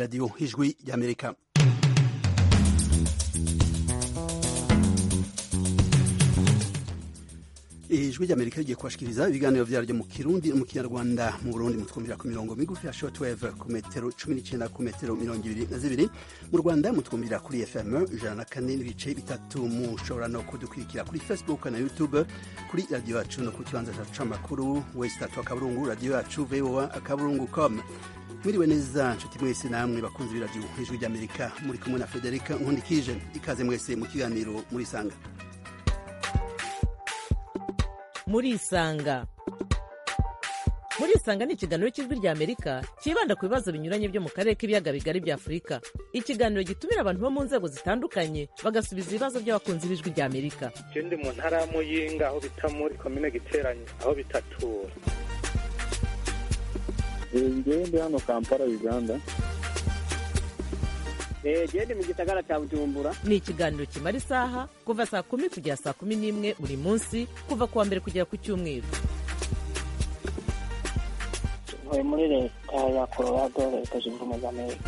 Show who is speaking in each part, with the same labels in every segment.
Speaker 1: radiyo ijwi ry'amerika ijwi ry'amerika rigiye kubashikiriza ibiganiro vyaryo mu kirundi no mu kinyarwanda mu burundi mutwumvira ku mirongo migufi ya shortwave ku metero cumi n'icenda ku metero mirongo ibiri na zibiri mu rwanda mutwumvira kuri fm ijana na kane n'ibice bitatu mushobora no kudukurikira kuri facebook na youtube kuri radiyo yacu no ku kibanza cacu c'amakuru wesitatu akaburungu radiyo yacu voa akaburungu com mwiriwe neza nshuti mwese namwe bakunzi b'iradiyo ijwi ry'amerika muri kumwe na frederica nkundikije ikaze mwese mu kiganiro muri sanga
Speaker 2: murisanga murisanga ni ikiganiro cy'ijwi rya amerika cyibanda ku bibazo binyuranye byo mu karere k'ibiyaga bigari bya afurika ikiganiro gitumira abantu bo mu nzego zitandukanye bagasubiza ibibazo by'abakunzi b'ijwi rya amerika
Speaker 3: ndi mu ntara ya muyinga aho bita muri komine giteranye aho bitatura
Speaker 4: ngewe ndi hano kampala uganda
Speaker 5: gende mu gisagara cya bujumbura
Speaker 2: ni ikiganiro kimara isaha kuva saa kumi kugera saa kumi n'imwe buri munsi kuva ku wa mbere kugera ku cyumweru
Speaker 6: ntuye muri leta ya colorado leta zunze ubumwe za amerika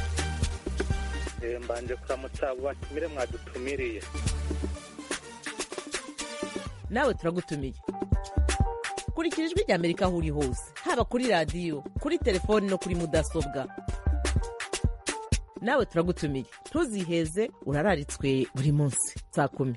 Speaker 3: mbanje kuramutsa abo batumire mwadutumiriye
Speaker 2: nawe turagutumiye kurikira ijwi rya amerika aho uri hose haba kuri radiyo kuri telefoni no kuri mudasobwa nawe turagutumiye ntuziheze urararitswe buri munsi saa kumi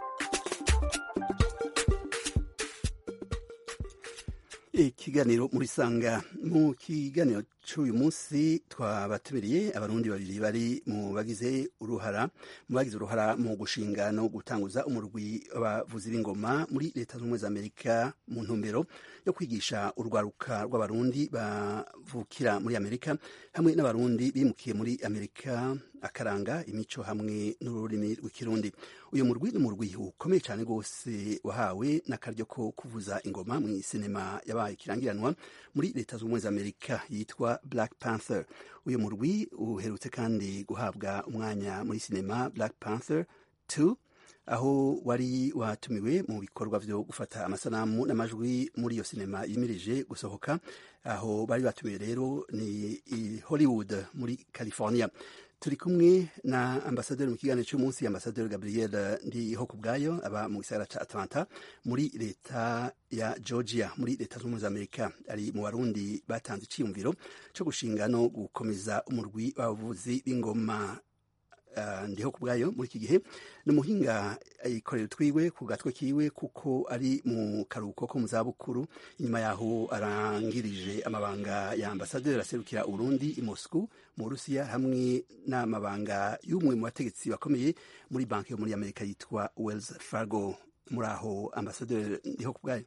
Speaker 1: ikiganiro muri sanga mu kiganiro cy'uyu munsi twabatumiriye abarundi babiri bari mu bagize uruhara mu bagize uruhara mu gushinga no gutanguza umurwi w'abavuzi b'ingoma muri leta zunze ubumwe za amerika mu ntumbero yo kwigisha urwaruka rw'abarundi bavukira muri amerika hamwe n'abarundi bimukiye muri amerika akaranga imico hamwe n'ururimi rw'ikirundi uyu murwi ni umurwi ukomeye cyane rwose wahawe n'akaryo ko kuvuza ingoma mu sinema yabaye ikirangiranwa muri leta zunze ubumwe za amerika yitwa black panther uyu murwi uherutse kandi guhabwa umwanya muri sinema black panther 2 aho wari watumiwe mu bikorwa byo gufata amasanamu n'amajwi muri iyo sinema yimirije gusohoka aho bari batumiwe rero ni i hollywood muri california turi kumwe na ambasaderi mu kiganiro cy'umunsi ambasaderi gabriel ndiho ku bwayo aba mu gisagara cya atlanta muri leta ya georgia muri leta zunze ubumwe za amerika ari mu barundi batanze icyiyumviro cyo gushinga no gukomeza umurwi w'abavuzi b'ingoma Uh, ndiho ku bwayo muri iki gihe ni umuhinga yikorera utwiwe ku gatwe kiwe kuko ari mu karuhuko ko mu zabukuru inyuma yaho arangirije amabanga ya ambasaderi aserukira urundi i moscou mu burusiya hamwe n'amabanga y'umwe mu bategetsi bakomeye muri banki yo muri amerika yitwa wells fargo muri aho ambasaderi ndiho ku bwayo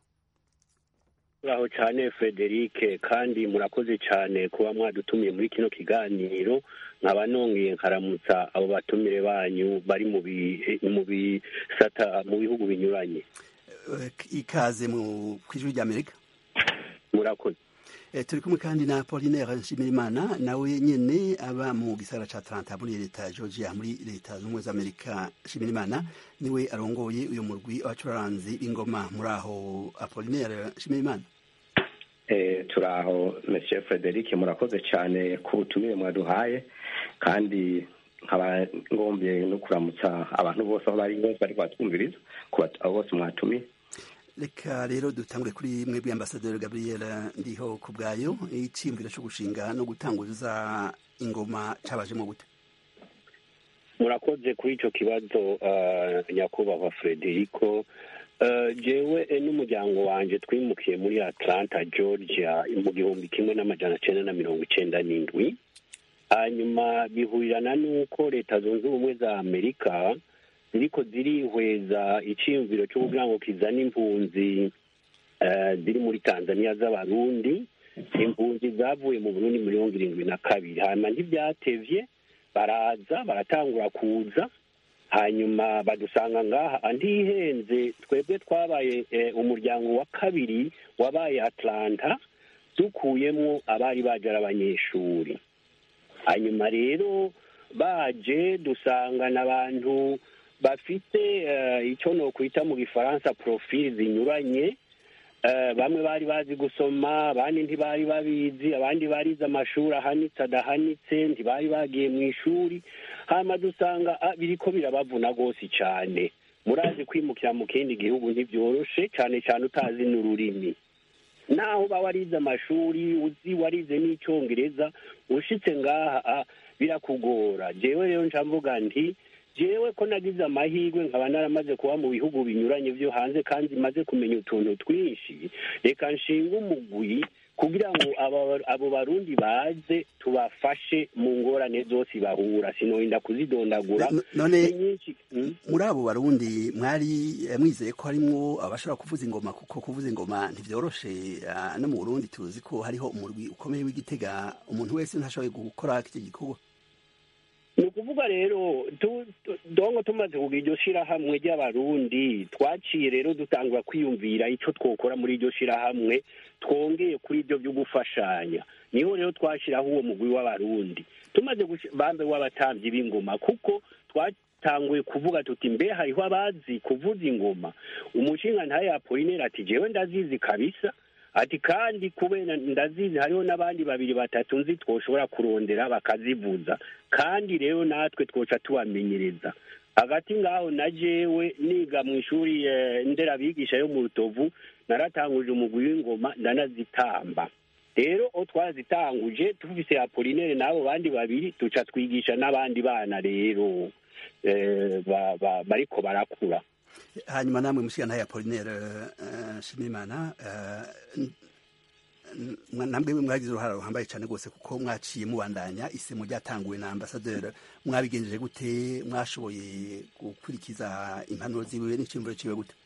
Speaker 7: muraho cyane frederic kandi murakoze cyane kuba mwadutumiye muri kino kiganiro nkaba nongeye nkaramutsa abo batumire banyu bari mu bisata mu bihugu binyuranye
Speaker 1: ikaze mu ijwi ry'amerika
Speaker 7: murakoze
Speaker 1: turi kumwe kandi na Apollinaire Nshimirimana nawe nyene aba mu gisagara ca Atlanta muri leta ya Georgia muri leta zunze ubumwe za Amerika Nshimirimana niwe arongoye uyu murwi w'abacuranzi b'ingoma muri aho Apollinaire Nshimirimana
Speaker 8: eh turaho Monsieur Frederic murakoze cyane ku butumire mwaduhaye kandi nkaba ngombye no kuramutsa abantu bose aho bari bose bari batwumviriza ku abo bose mwatumiye
Speaker 1: reka rero dutangure kuri mwebwe ambasaderi gabriel ndiho ku bwayo icyiyumviro cyo gushinga no gutanguza ingoma cyabajemo gute
Speaker 7: murakoze kuri icyo kibazo nyakubahwa frederico jewe n'umuryango wanjye twimukiye muri atlanta georgia mu gihumbi kimwe n'amajana cyenda na mirongo icyenda n'indwi hanyuma bihurirana n'uko leta zunze ubumwe za amerika ziriko zirihweza icyiyumviro cyo kugira ngo kizane impunzi ziri muri tanzania z'abarundi impunzi zavuye mu burundi mirongo irindwi na kabiri hanyuma ntibyatevye baraza baratangura kuza hanyuma badusanga ngaha ntihenze twebwe twabaye umuryango wa kabiri wabaye atlanta dukuyemo abari baje ari abanyeshuri hanyuma rero baje dusangana abantu bafite icyo nokwita mu gifaransa profili zinyuranye Eh, bamwe bari bazi gusoma abandi ntibari babizi abandi barize amashuri ahanitse adahanitse ntibari bagiye mu ishuri hama dusanga ah, biriko birabavuna rwose cyane murazi kwimukira mu kindi gihugu ntibyoroshe cyane cyane utazi n'ururimi naho uba warize amashuri uzi warize n'icyongereza ushitse ngaha ah, birakugora jewe rero nca mvuga nti jewe ko nagize amahirwe nkaba naramaze kuba mu bihugu binyuranye byo hanze kandi maze kumenya utuntu twinshi reka nshinga umugwi kugira ngo aba- abo barundi baze tubafashe mu ngorane zose bahura sinorinda kuzidondagura
Speaker 1: No- none
Speaker 7: ni nyinshi Mm.
Speaker 1: muri abo barundi mwari eh, mwizeye ko harimwo abashobora kuvuza ingoma kuko kuvuza ingoma ntivyoroshe ah, no mu burundi tuzi ko hariho umurwi ukomeye w'igitega umuntu wese ntashoboye gukora iki gikorwa
Speaker 7: ni ukuvuga rero tu- tu- dongo tumaze kugira iryo shirahamwe ry'abarundi twaciye rero dutangura kwiyumvira icyo twokora muri iryo shirahamwe twongeye kuri ibyo byo gufashanya niho rero twashyiraho uwo mugwi w'abarundi tumaze gushi- bambe w'abatambyi b'ingoma kuko twatanguye kuvuga tuti mbe hariho abazi kuvuza ingoma umushinga ntaye apolineri ati jewe ndazizi kabisa ati kandi kubera ndazizi hariho n'abandi babiri batatu nzi twoshobora kurondera bakazivuza kandi rero natwe twoca tubamenyereza hagati ngaho na jewe niga mu ishuri eh, nderabigisha yo mu rutovu naratanguje umugwi w'ingoma ndanazitamba rero o twazitanguje tufise apolinere n'abo bandi babiri tuca twigisha n'abandi bana rero eh, ba- ba- bariko barakura
Speaker 1: hanyuma namwe mushiga ntaye apolinere uh, shimimana uh, namwe mwagize uruhara ruhambaye cyane rwose kuko mwaciye mubandanya isemo ryatanguwe na ambasaderi mwabigenjeje gute mwashoboye gukurikiza impanuro ziwe n'icyumviro ciwe gute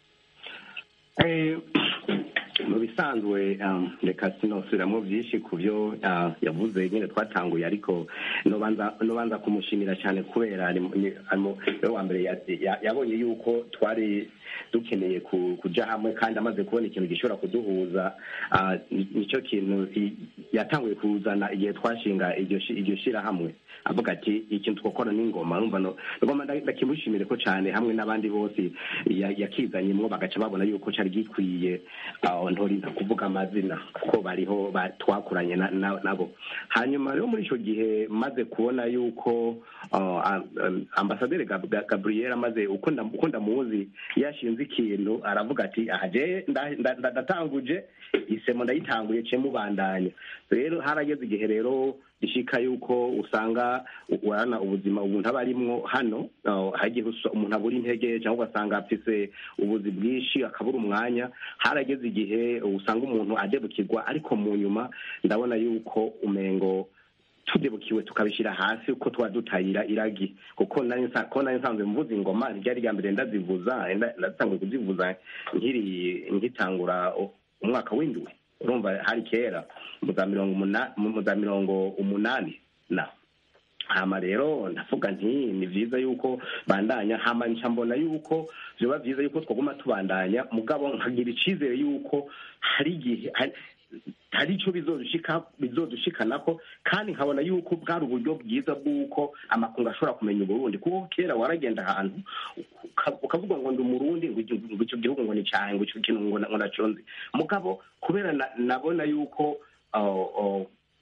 Speaker 8: Eh, mu bisanzwe um, reka sinosubiramo byinshi ku byo uh, yavuze nyine twatanguye ariko nobanza nobanza kumushimira cyane kubera ari mu- ni- ari mu- niwe wa mbere ya- ya- yabonye yuko twari dukeneye ku- kuja hamwe kandi amaze kubona ikintu gishobora kuduhuza uh, ni- nicyo kintu i- yatanguye kuzana igihe twashinga iryo shi- iryo shirahamwe avuga ati ikintu twakora n'ingoma urumva no ngoma nda- ndakimushimire ko cyane hamwe n'abandi bose ya- yakizanyemwo bagaca babona yuko cyari gikwiye aho ntorinda kuvuga amazina kuko bariho ba- twakuranye na- na- nabo hanyuma rero muri icyo gihe maze kubona yuko uh, am- am- ambasaderi Gab- Gab- gabriel amaze uko nda- uko ndamuzi yashinze ikintu aravuga ati aha je nda- nda- nda- ndatanguje isemo ndayitanguye ce mubandanya rero harageze igihe rero rishika yuko usanga urana ubuzima umuntu aba arimwo hano uh, hagiye usa- umuntu abura intege cyangwa ugasanga afise ubuzi bwinshi akabura umwanya harageze igihe usanga umuntu adebukirwa ariko mu nyuma ndabona yuko umengo tudebukiwe tukabishyira hasi uko tuba dutayira iragi kuko nari nsa- ko nari nsanzwe mvuza ingoma ryari rya mbere ndazivuza nda- ndatanguye kuzivuza nkiri ngitangura u- umwaka w'indwi urumva hari kera mu za mirongo umuna- mu za mirongo umunani na hama rero ndavuga nti ni vyiza yuko bandanya hama nca mbona yuko vyoba vyiza yuko twaguma tubandanya mugabo nkagira icizere yuko hari igihe hari- hari ico bizodushika bizodushikanako kandi nkabona yuko bwari uburyo bwiza bw'uko amakungu ashobora kumenya uburundi kuko kera waragenda ahantu uka- ukavuga ngo ndi umurundi ngo icyo- ngo icyo gihugu ngo ni cyanjye ngo icyo kintu ngo na- ngo naconze mugabo kubera na- nabona yuko uh, uh,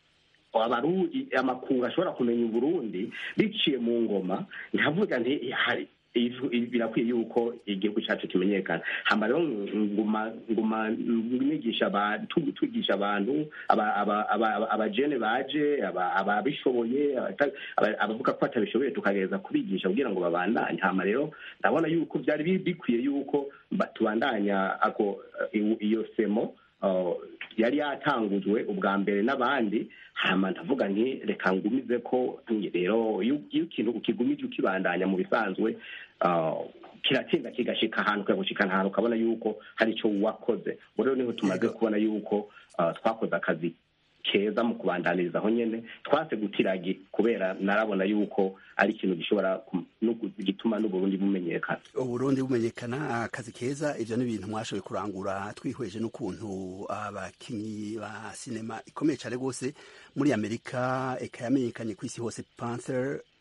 Speaker 8: abaru amakungu ashobora kumenya uburundi biciye mu ngoma ntavuga nti hari ivu- ivu- birakwiye yuko igihugu cyacu kimenyekana hamba rero nguma nguma nigisha abantu tugisha abantu aba- aba- aba- aba- abajene baje aba- ababishoboye abata- aba- abavuga ko batabishoboye tukagereza kubigisha kugira ngo babandanye hama rero ndabona yuko byari bi- bikwiye yuko ba- tubandanya ako i- iyo semo uh, yari yatangujwe ubwa mbere n'abandi hama ndavuga nti reka ngumize ko rero iyo iyo ikintu ukigumije ukibandanya mu bisanzwe uh, kiratsinda kigashika ahantu kikagushikana ahantu ukabona yuko hari icyo wakoze ubu rero niho tumaze kubona yuko uh, twakoze akazi keza mu kubandaniriza aho nyene twase gutiragi kubera narabona yuko ari ikintu gishobora kum- no gu- gituma n'uburundi bumenyekana
Speaker 1: uburundi bumenyekana akazi keza ivyo ni ibintu mwashoboye kurangura twihweje n'ukuntu abakinyi ba sinema ikomeye cane rwose muri amerika eka yamenyekanye ku isi hose panther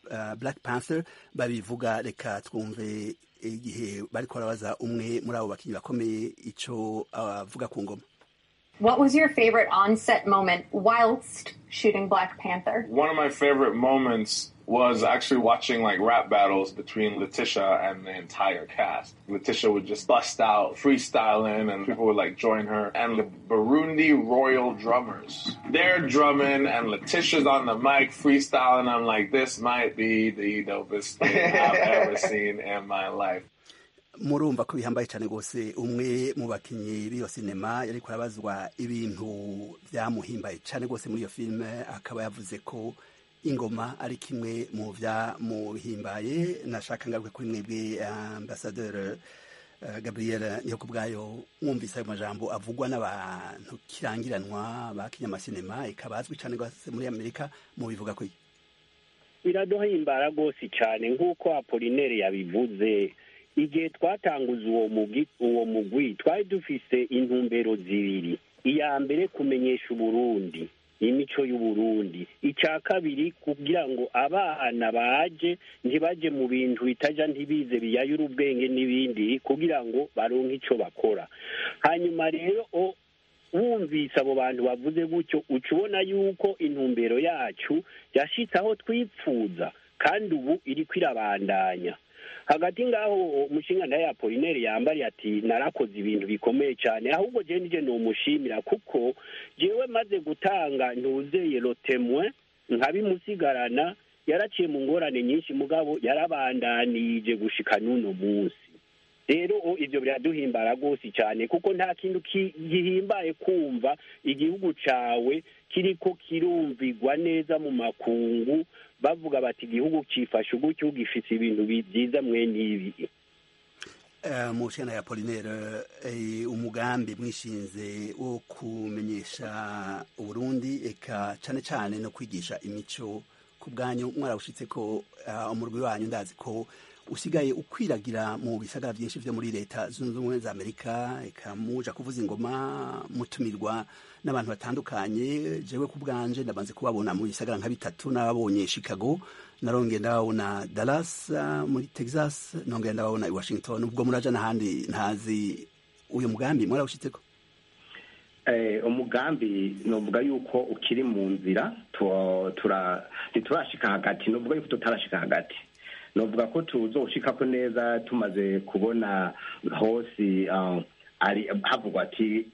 Speaker 1: uh, black panther babivuga reka twumve igihe bariko barabaza umwe muri abo bakinyi bakomeye ico avuga ku ngoma
Speaker 9: What was your favorite on-set moment whilst shooting Black Panther?
Speaker 10: One of my favorite moments was actually watching like rap battles between Letitia and the entire cast. Letitia would just bust out freestyling and people would like join her. And the Burundi Royal Drummers, they're drumming and Letitia's on the mic freestyling. I'm like, this might be the dopest thing I've ever seen in my life.
Speaker 1: murumva ko bihambaye cyane rwose umwe mu bakinnyi b'iyo sinema yari kurabazwa ibintu byamuhimbaye cyane rwose muri iyo filime akaba yavuze ko ingoma ari kimwe mu byamuhimbaye nashaka ngaruke kuri mwebwe ambasaderi gabriel niyo ku bwayo mwumvise ayo majambo avugwa n'abantu kirangiranwa ba kinyamasinema ikaba azwi cyane rwose muri amerika mubivuga ko
Speaker 7: biraduhimbara rwose cyane nk'uko apolinere yabivuze igihe twatanguza uwo mugwi uwo mugwi twari dufise intumbero zibiri iya mbere kumenyesha uburundi imico y'uburundi icya kabiri kugira ngo abana baje ntibaje mu bintu bitaja ntibize biyayura ubwenge n'ibindi kugira ngo baronke icyo bakora hanyuma rero wumvise abo bantu bavuze gutyo uca ubona yuko intumbero yacu yashitse aho twipfuza kandi ubu iriko irabandanya hagati ngaho umushinga nawe apolineri yambariye ati narakoze ibintu bikomeye cyane ahubwo je nije numushimira kuko jewe maze gutanga ntuzeye rotemwe nkabimusigarana yaraciye mu ngorane nyinshi mugabo yarabandanije gushika n'uno munsi rero ibyo biraduhimbara rwose cyane kuko nta kintu gihimbaye kumva igihugu cawe kiriko kirumvigwa neza mu makungu bavuga bati igihugu cifashe ugutyo gifise ibintu byiza mwene ibi
Speaker 1: mu cana ya polinere umugambi mwishinze wo kumenyesha uburundi eka cane cane no kwigisha imico ku bwanyu mwarawushitse ko umurwi wanyu ndazi ko usigaye ukwiragira mu bisagara byinshi byo muri leta zunze ubumwe za amerika eka muja kuvuza ingoma mutumirwa n'abantu batandukanye jewe ku bwanje ndabanze kubabona mu bisagara nka bitatu n'ababonye chicago narongeye ndababona dallas muri texas nongeye ndababona i washington ubwo muraja n'ahandi ntazi uyu mugambi mwarawushitseko
Speaker 8: umugambi novuga yuko ukiri mu nzira ntiturashika hagati novuga yuko tutarashika hagati novuga ko tuzoshikako neza tumaze kubona hose ari havugwa ati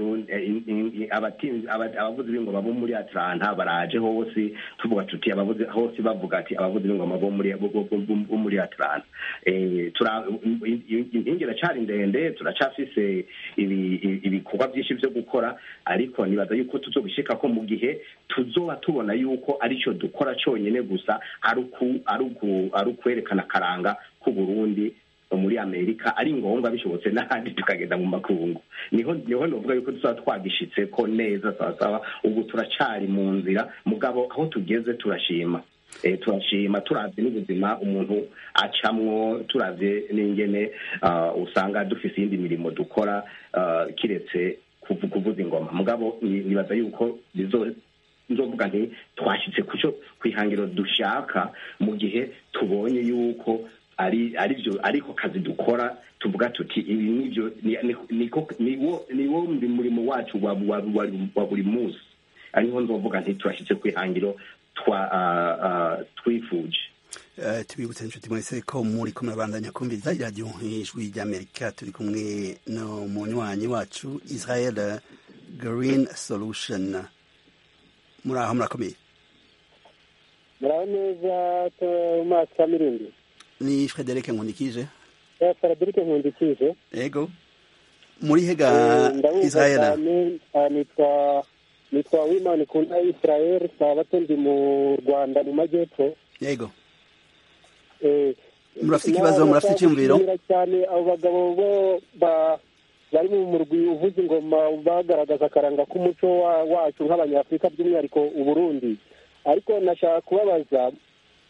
Speaker 8: abavuzi b'ingoma bo muri atlanta baraje hose tuvuga tuti abavuzi hose bavuga ati abavuzi b'ingoma bo muri atlanta inkingi iracari ndende turacafise ibikorwa byinshi vyo gukora ariko nibaza yuko tuzobishikako mu gihe tuzoba tubona yuko arico dukora conyene gusa ari ukwerekana akaranga k'uburundi muri amerika ari ngombwa bishobotse n'ahandi tukagenda mu makungu niho niho novuga yuko tuzaba twagishitse ko neza sawasawa ubu turacari mu nzira mugabo aho tugeze turashima turashima turavye n'ubuzima umuntu acamwo turavye n'ingene usanga dufise iyindi mirimo dukora kiretse kuvuza ingoma mugabo nibaza yuko nzovuga nti twashitse kuco kwihangiro dushaka mu gihe tubonye yuko ari arivyo ariko kazi dukora tuvuga tuti ibi nivyo niwo murimo wacu wa buri munsi ariho nzovuga nti turashitse kwihangiro twifuje
Speaker 1: tubibutse inshuti mwese ko muri ko murabandanya kumviriza iradiyo ijwi ry'amerika turi kumwe no munywanyi wacu israel green solution muri aho murakomeye
Speaker 5: muraho neza tomasi kamirindi
Speaker 1: ni frederic nkundikije
Speaker 5: frederic nkundikije
Speaker 1: yego muri hega israel
Speaker 5: nitwa nitwa wimani kunda israel sabato ndi mu rwanda mu majyepfo
Speaker 1: yego murafite ikibazo murafite icyumviro
Speaker 5: cyane abo bagabo bo bari mu murwi uvuza ingoma bagaragaza akaranga k'umuco wacu nk'abanyafurika by'umwihariko uburundi ariko nashaka kubabaza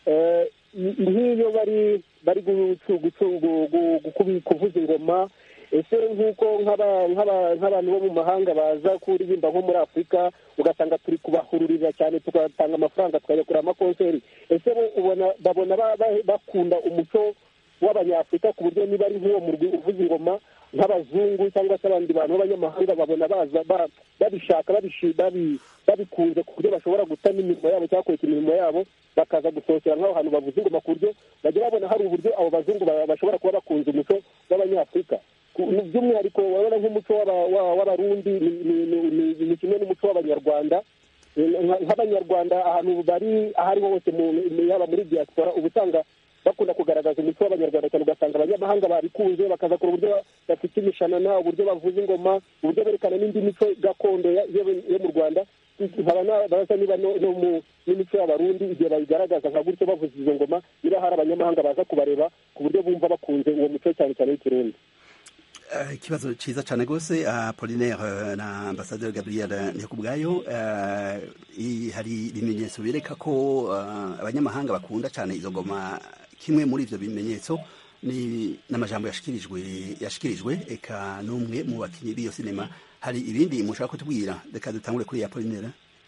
Speaker 5: nk'iyo bari bari kuvuza ingoma ese nk'uko nk'aba- nk'aba- nk'abantu bo mu mahanga baza kuririmba nko muri afurika ugasanga turi kubahururira cyane tugatanga amafaranga tukajya kureba amakonseri ese bo ubona babona ba- ba- bakunda umuco w'abanyafurika ku buryo niba ari nk'uwo murwi uvuza ingoma nk'abazungu cyangwa se abandi bantu b'abanyamahanga babona baza ba- babishaka babishi- babi- babikunze ku buryo bashobora guta n'imirimo yabo cyangwa kureka imirimo yabo bakaza gusohokera nk'aho hantu bavuza ingoma ku buryo bajya babona hari uburyo abo bazungu ba- bashobora kuba bakunze umuco w'abanyafurika Ku- by'umwihariko urabona nk'umuco w'aba- wa- w'abarundi ni- ni- ni- ni- ni kimwe n'umuco w'abanyarwanda Nka- nk'abanyarwanda ahantu bari aho ariho hose mu- mu- yaba muri diaspora uba usanga bakunda kugaragaza umuco w'abanyarwanda cyane ugasanga abanyamahanga babikunze bakaza kureba uburyo bafite imishanana uburyo bavuza ingoma uburyo berekana n'indi mico gakondo ya- yo yo mu rwanda nkaba nabaza niba no no mu n'imico y'abarundi igihe bayigaragaza nka gutyo bavuza izo ngoma niba hari abanyamahanga baza kubareba ku buryo bumva bakunze uwo muco cyane cyane w'ikirundi
Speaker 1: Eh, ikibazo ciza cyane rwose apolinaire eh, na ambasaderi gabriel ndikubwayo eh, i- hari ibimenyetso bireka ko eh, abanyamahanga bakunda cyane izo ngoma kimwe muri ivyo bimenyetso ni n'amajambo yashikirijwe yashikirijwe eka n'umwe mu bakinyi b'iyo sinema hari ibindi mushaka kutubwira reka dutangure kuri apolinaire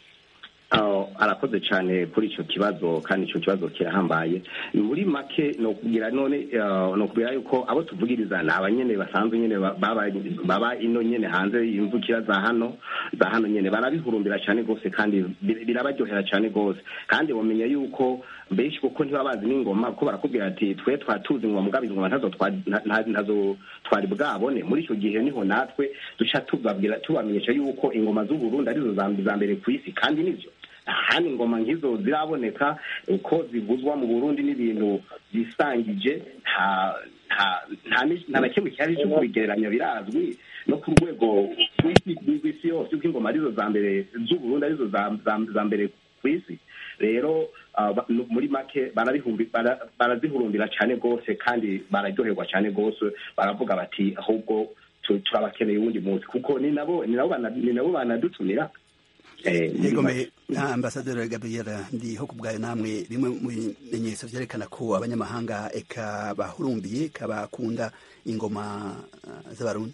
Speaker 8: aho arakoze cyane kuri icyo kibazo kandi icyo kibazo kirahambaye muri make ni ukubwira none eh, ni ukubwira yuko abo tuvugiriza ni abanyene basanzwe nyene ba- baba baba ino nyene hanze y'imvukira za hano za hano nyene barabihurumbira cyane rwose kandi bir- birabaryohera cyane rwose kandi bamenya yuko benshi kuko ntibaba bazi n'ingoma kuko barakubwira ati twe twatuzi ingoma mugabo izo ngoma ntazo twa- nta- nta- ntazo twari bwabone muri icyo gihe niho natwe duca tubabwira tubamenyesha yuko ingoma z'uburundi arizo za za mbere ku isi kandi nivyo ahandi ingoma nk'izo ziraboneka uko zivuzwa mu burundi n'ibintu byisangije nta nta- nta ni- nta na kimwe cyari cyo kubigereranya birazwi no ku rwego rw'isi rw'isi yose uko ingoma arizo za mbere z'uburundi arizo za za- za mbere ku isi rero ah, ba- no- muri make barabihumbi- bara- barazihurumbira cyane rwose kandi bararyoherwa cyane rwose baravuga bati ahubwo tu- turabakeneye uwundi munsi kuko ni nabo ni nabo bana- ni nabo banadutumira Eh, muri
Speaker 1: yego
Speaker 8: make.
Speaker 1: me na ambasaderi gabriel ndiho kubwayo namwe bimwe mu bimenyetso vyerekana ko abanyamahanga eka bahurumbiye eka bakunda ingoma eh, z'abarundi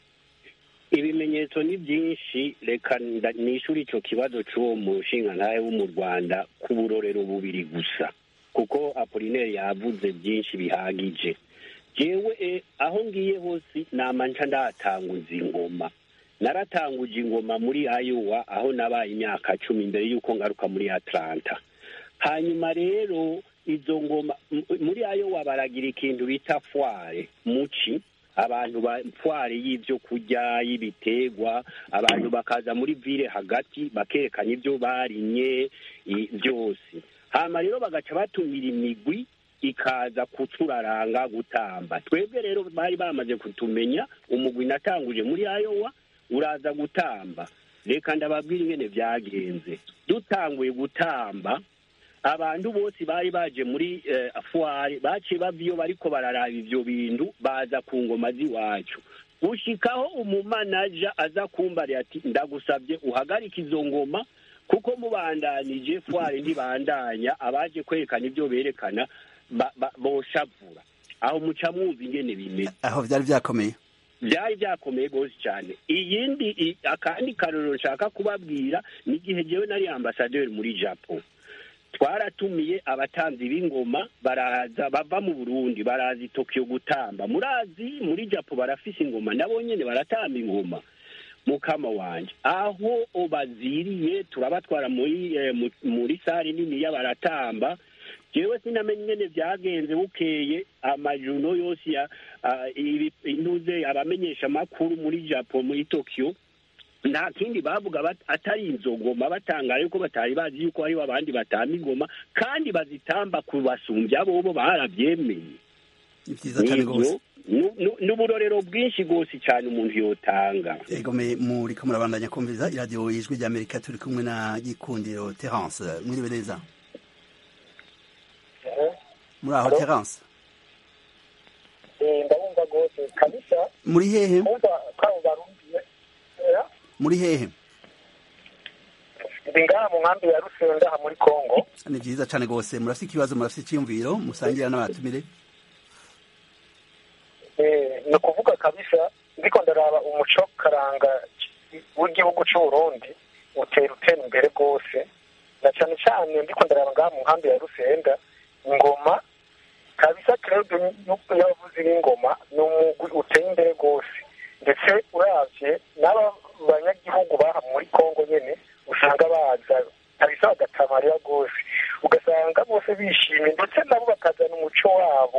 Speaker 7: ibimenyetso ni byinshi reka nda- nishyure icyo kibazo cy'uwo mushingantahe wo mu rwanda ku burorero bubiri gusa kuko apolineri yavuze byinshi bihagije jewe eh, aho ngiye hose nama nca ndatanguza ingoma naratanguje ingoma muri ayowa aho nabaye imyaka cumi mbere y'uko ngaruka muri atlanta hanyuma rero izo ngoma m- muri ayowa baragira ikintu bita fware muci abantu ba fware y'ibyo kurya y'ibiterwa abantu bakaza muri vile hagati bakerekana ibyo barimye i- byose hama rero bagaca batumira imigwi ikaza kuturaranga gutamba twebwe rero bari bamaze kutumenya umugwi natanguje muri ayowa uraza gutamba reka ndababwira ingene byagenze dutanguye gutamba abantu bose bari baje muri eh, fuwari baciye bava iyo bariko bararaba ivyo bintu baza ku ngoma z'iwacu gushikaho umumanaja aza kumbarira ati ndagusabye uhagarike izo ngoma kuko mubandanije fuwari ntibandanya abaje kwerekana ibyo berekana ba- ba- boshavura aho muca mwumva ingene bimeze
Speaker 1: aho vyari vyakomeye
Speaker 7: byari byakomeye rwose cyane iyindi i- akandi karorero nshaka kubabwira ni igihe jewe nari ambasaderi muri japo twaratumiye abatanzi b'ingoma baraza bava mu burundi baraza i tokiyo gutamba murazi muri japo barafise ingoma nabo nyene baratamba ingoma mukama wanje aho baziriye turabatwara muri eh, mu- muri sare nini y'abaratamba jewe sinamenye ingene vyagenze bukeye amajuno yose ya ah, ibi- intuze abamenyesha amakuru muri japo muri tokiyo nta kindi bavuga bat- atari izo ngoma batangara yuko batari bazi yuko hariho abandi batamba ingoma kandi bazitamba kubasumbya bobo baravyemeye
Speaker 1: ni vyiza cane rwose
Speaker 7: Nivyo, nu- nu- n'uburorero bwinshi rwose cyane umuntu yotanga
Speaker 1: yego me muriko murabandanya kumviriza iradiyo ijwi rya amerika turi kumwe na gikundiro terence mwiriwe neza muri aho terence
Speaker 11: ndabumva rwose kabisa
Speaker 1: muri hehe
Speaker 11: kumva kwabo barumviye
Speaker 1: muri hehe
Speaker 11: ndi ngaha mu nkambi ya rusenda aha muri kongo
Speaker 1: ni vyiza cane rwose murafise ikibazo murafise iciyumviro musangira n'abatumire
Speaker 11: Eh, ni ukuvuga kabisa ndiko ndaraba umuco karanga w'igihugu c'uburundi utera utera imbere rwose na cane cane ndiko ndaraba ngaha mu nkambi ya rusenda ingoma kabisa club y'abavuzi b'ingoma ni umugwi uteye imbere rwose ndetse uravye n'aba banyagihugu baha muri kongo nyene usanga baza kabisa bagatamarira rwose ugasanga bose bishimye ndetse nabo bakazana umuco wabo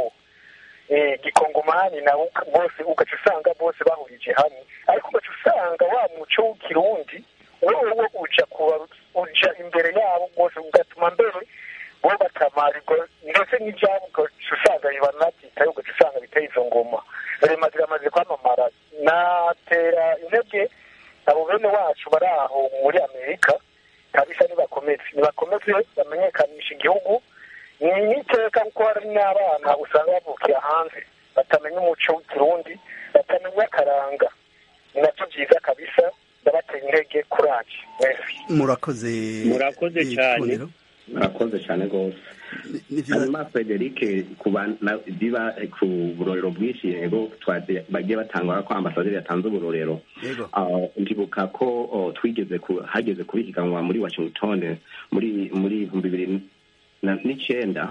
Speaker 11: gikongomani nabo bose ugaca usanga bose bahurije hamwe ariko ugaca usanga wa muco w'ikirundi wewe uja kuba uja imbere yabo rwose ugatuma mbere bo batamarirwa ndetse n'ibyabo ugaca usanga bibanabyitaye ugaca usanga biteye izo ngoma rema ziramaze kwamamara natera intege abo bene wacu bari aho muri amerika kabisa nibakomeze nibakomeze bamenyekanisha igihugu ni n'iteka kuko hari n'abana usanga bavukira hanze batamenya umuco w'ikirundi batamenya akaranga ni nabyo byiza kabisa ndabatera intege kuraje mwese
Speaker 1: murakoze
Speaker 7: murakoze cyane
Speaker 8: murakoze cyane rwose hanyuma frederic biba ku burorero bwinshi yego bagiye batanga ko ambasaderi yatanze uburorero ndibuka ko twigeze hageze kubihiganwa muri washington muri muri ibihumbi bibiri n'icyenda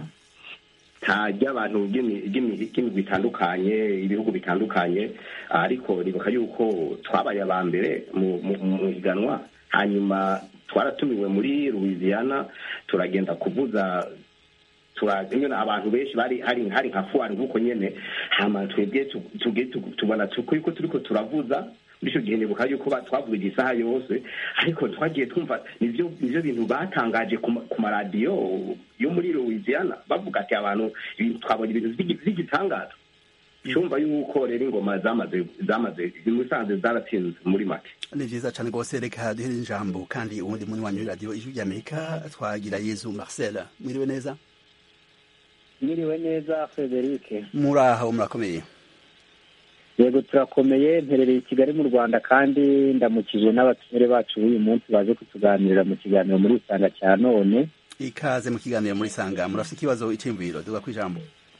Speaker 8: ntajya abantu b'imigwi bitandukanye ibihugu bitandukanye ariko ribuka yuko twabaye aba mbere mu higanwa hanyuma twaratumiwe muri louisiana turagenda kuvuza turagenda abantu benshi bari hari hari nka fuwari nk'uko nyene hama twebwe tubona ko turiko turavuza muri icyo gihe nibuka yuko twavuga isaha yose ariko twagiye twumva nivyo nivyo bintu batangaje ku maradiyo yo muri louisiana bavuga ati abantu twabonye ibintu vy'igitangaza cyumva yuko rero ingoma zamaze zamaze musanze zaratsinze muri make
Speaker 1: ni vyiza cane rwose reka duhere ijambo kandi uwundi muri wanyu radiyo ijwi ry'amerika twagira yezu marcel mwiriwe neza
Speaker 12: mwiriwe neza frederic
Speaker 1: muri aho murakomeye
Speaker 12: yego turakomeye mperereye i kigali mu rwanda kandi ndamukijwe n'abatumire bacu b'uyu munsi baje kutuganirira mu kiganiro muri isanga cya none
Speaker 1: ikaze mu kiganiro muri sanga murafite ikibazo iciyumviro duga ku ijambo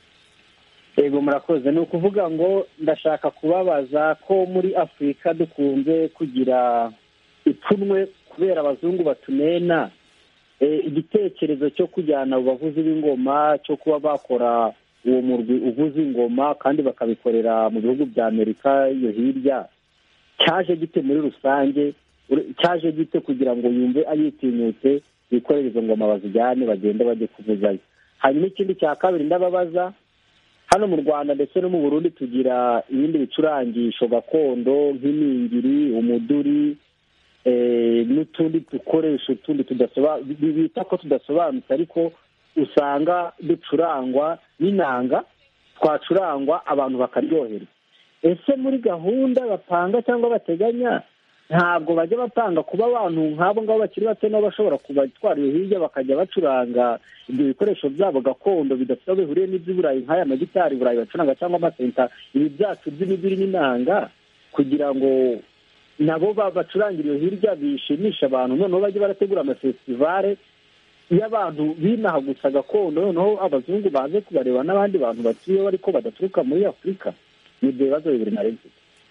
Speaker 12: yego murakoze ni ukuvuga ngo ndashaka kubabaza ko muri afurika dukunze kugira ipfunwe kubera abazungu batunena igitekerezo cyo kujyana bavuzi b'ingoma cyo kuba bakora uwo murwi uvuza ingoma kandi bakabikorera mu bihugu bya amerika iyo hirya cyaje gite muri rusange cyaje gite kugira ngo yumve ayitinyutse bikorere izo ngoma bazijyane bagende bajye kuvuzayo hanyuma ikindi cya kabiri ndababaza hano mu rwanda ndetse no mu burundi tugira ibindi bicurangisho gakondo nk'iningiri umuduri n'utundi dukoresho tundi bita ko tudasobanutse ariko usanga ducurangwa n'inanga twacurangwa abantu bakaryoherwa ese muri gahunda bapanga cyangwa bateganya ntabwo bajya bapanga kuba abantu nk'abo ngabo bakiri bato nabo bashobora kubatwara iyo hirya bakajya bacuranga ibyo bikoresho byabo gakondo bidafite aho bihuriye n'iby'iburayi nk'aya magitari burayi bacuranga cyangwa amasenta ibi byacu by'imibiri n'inanga kugira ngo nabo bacurangire iyo hirya bishimisha abantu noneho bajye barategura amafestivale y'abantu binaha gusa gakondo noneho abazungu baze kubareba n'abandi bantu batuyeho ariko badaturuka muri afurika ni ibyo bibazo bibiri na rimwe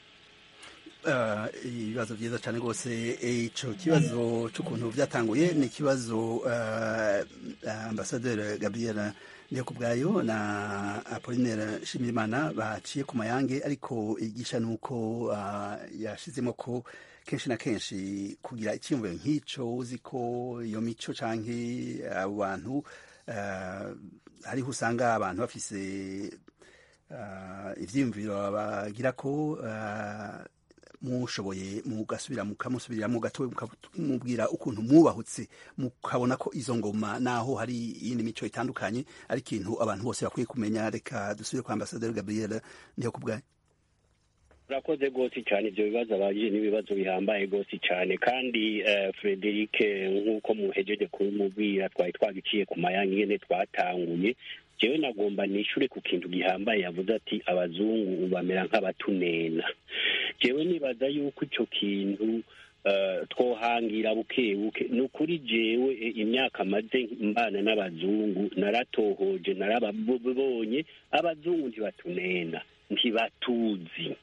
Speaker 1: ibibazo byiza cyane rwose icyo kibazo cy'ukuntu byatanguye ni ikibazo ambasaderi gabriel ndekubwayo na apolinere shimirimana baciye ku mayange ariko igisha ni uko yashizemo ko kenshi na kenshi kugira icyiyumviro nk'icyo uzi ko iyo mico cyangwa abo bantu hariho usanga abantu bafise ibyiyumviro bagira ko mushoboye mugasubira mukamusubirira mu gato mukamubwira ukuntu mwubahutse mukabona ko izo ngoma naho hari iyindi mico itandukanye ari ikintu abantu bose bakwiye kumenya reka dusubire kwa ambasaderi gabriel niyo kubwayo
Speaker 7: urakoze rwose cyane ibyo bibazo abajije n'ibibazo bihambaye rwose cyane kandi frederic nk'uko muhejeje kumubwira twari twagiciye ku mayange nyine twatanguye jewe nagomba nishure ku kintu gihambaye yavuze ati abazungu bamera nk'abatunena jewe nibaza yuko ico kintu twohangira buke buke ni ukuri jewe imyaka maze mbana n'abazungu naratohoje narababonye abazungu ntibatunena ntibatuzi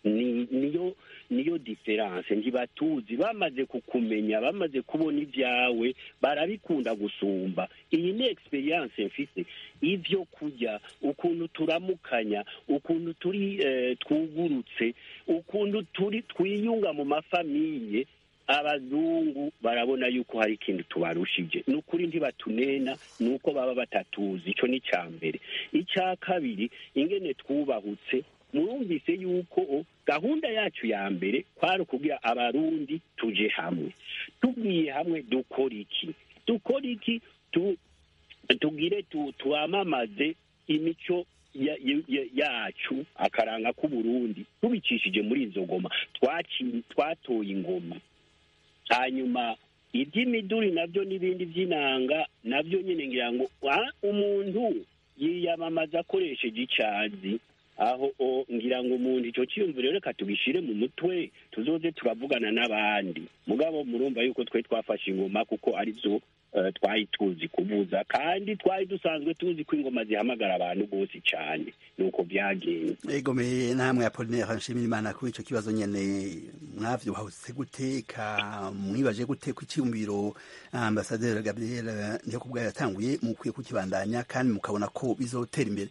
Speaker 7: ni niyo niyo diferanse ntibatuzi bamaze kukumenya bamaze kubona ibyawe barabikunda gusumba iyi ni experience mfise ivyo kurya ukuntu turamukanya ukuntu turi eh, twugurutse ukuntu turi twiyunga mu mafamiye abazungu barabona yuko hari ikintu tubarushije ni ukuri ntibatunena ni uko baba batatuzi icyo ni icya mbere icya kabiri ingene twubahutse murumvise yuko gahunda yacu ya mbere kwari ukubwira abarundi tuje hamwe tubwiye hamwe dukora iki dukora iki tu tugire tu twamamaze imico ya- ya- yacu akaranga k'uburundi tubicishije muri izo ngoma Twaci- twatoye ingoma hanyuma iby'imiduri nabyo n'ibindi by'inanga nabyo nyine ngira ngo ah, umuntu yiyamamaza akoresheje icazi aho o ngira ngo umuntu icyo cyiyumviro reka tubishire mu mutwe tuzoze turavugana n'abandi mugabo murumva yuko twe twafashe ingoma kuko ari byo eh, twari tuzi kuvuza kandi twari dusanzwe tuzi ko ingoma zihamagara abantu bose cyane nuko byagenze
Speaker 1: egomeye namwe apolinaire nshimira imana kuri ico kibazo nyene mwavyuhahutse gute ka mwibaje gute ku cyumviro ambasaderi gabriel niyo kubwayo yatanguye mukwiye kukibandanya kandi mukabona ko bizotera imbere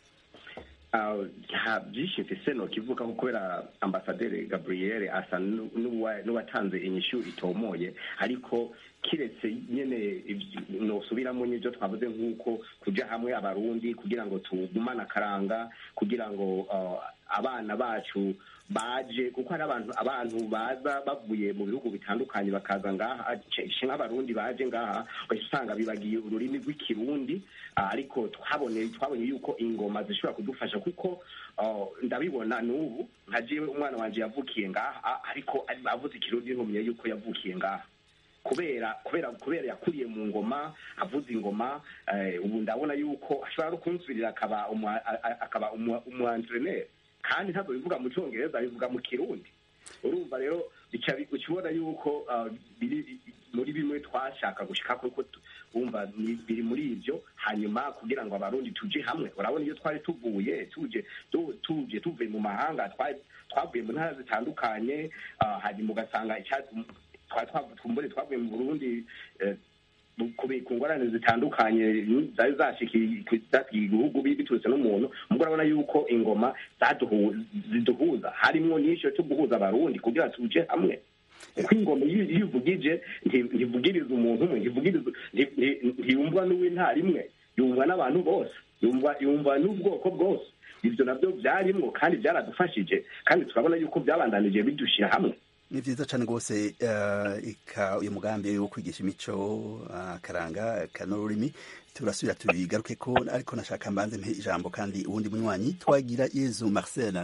Speaker 8: Ah, nta byinshi mfise nokivuga ko kubera ambasaderi gabriel asa nu- n'uwa- n'uwatanze inyishu itomoye ariko kiretse nyene ivy- nosubiramo n'ivyo twavuze nk'uko kuja hamwe abarundi kugira ngo tugumane akaranga kugira ngo ah, abana bacu baje kuko hari abantu abantu baza bavuye mu bihugu bitandukanye bakaza ngaha ce- nk'abarundi baje ngaha ugahita usanga bibagiye ururimi rw'ikirundi ah, ariko twabonye twabonye yuko ingoma zishobora kudufasha kuko ah, ndabibona n'ubu nka jewe umwana wanje yavukiye ngaha ariko ari- avuze ikirundi ntumenye yuko yavukiye ngaha kubera kubera kubera yakuriye mu ngoma avuza ingoma eh, ubu ndabona yuko ashobora no kunsubirira akaba umwa- a- a- akaba umwantreneri kandi ntabwo bivuga mu cyongereza bivuga mu kirundi urumva rero bica bi- uca ubona yuko ah, biri muri bimwe twashaka gushika kuko tu- wumva ni- biri muri ibyo hanyuma kugira ngo abarundi tuje hamwe urabona iyo twari tuvuye tuje tu- tuje tuvuye mu mahanga twari twavuye mu ntara zitandukanye ah, hanyuma ugasanga icyatsi twari twavu- twumbure twavuye mu burundi eh, bu- ku bi- ku ngorane zitandukanye zari zashikiye igihugu bi- biturutse n'umuntu mubwo urabona yuko ingoma zaduhu- ziduhuza harimwo n'icyo cyo guhuza abarundi kugira tuje hamwe kuko ingoma iyo iyo ivugije nti- ntivugiriza umuntu umwe ntivugiriza nti- nti- ntiyumvwa n'uw'intara imwe yumvwa n'abantu bose yumva yumva n'ubwoko bwose ibyo nabyo byarimwo kandi byaradufashije kandi turabona yuko byabandanije bidushyira hamwe
Speaker 1: ni vyiza cane rwose eh, ika uyu mugambi wo kwigisha imico akaranga kanururimi turasubira tubigarukeko ariko nashaka mbanze mpe ijambo kandi uwundi munywanyi twagira yezu marcel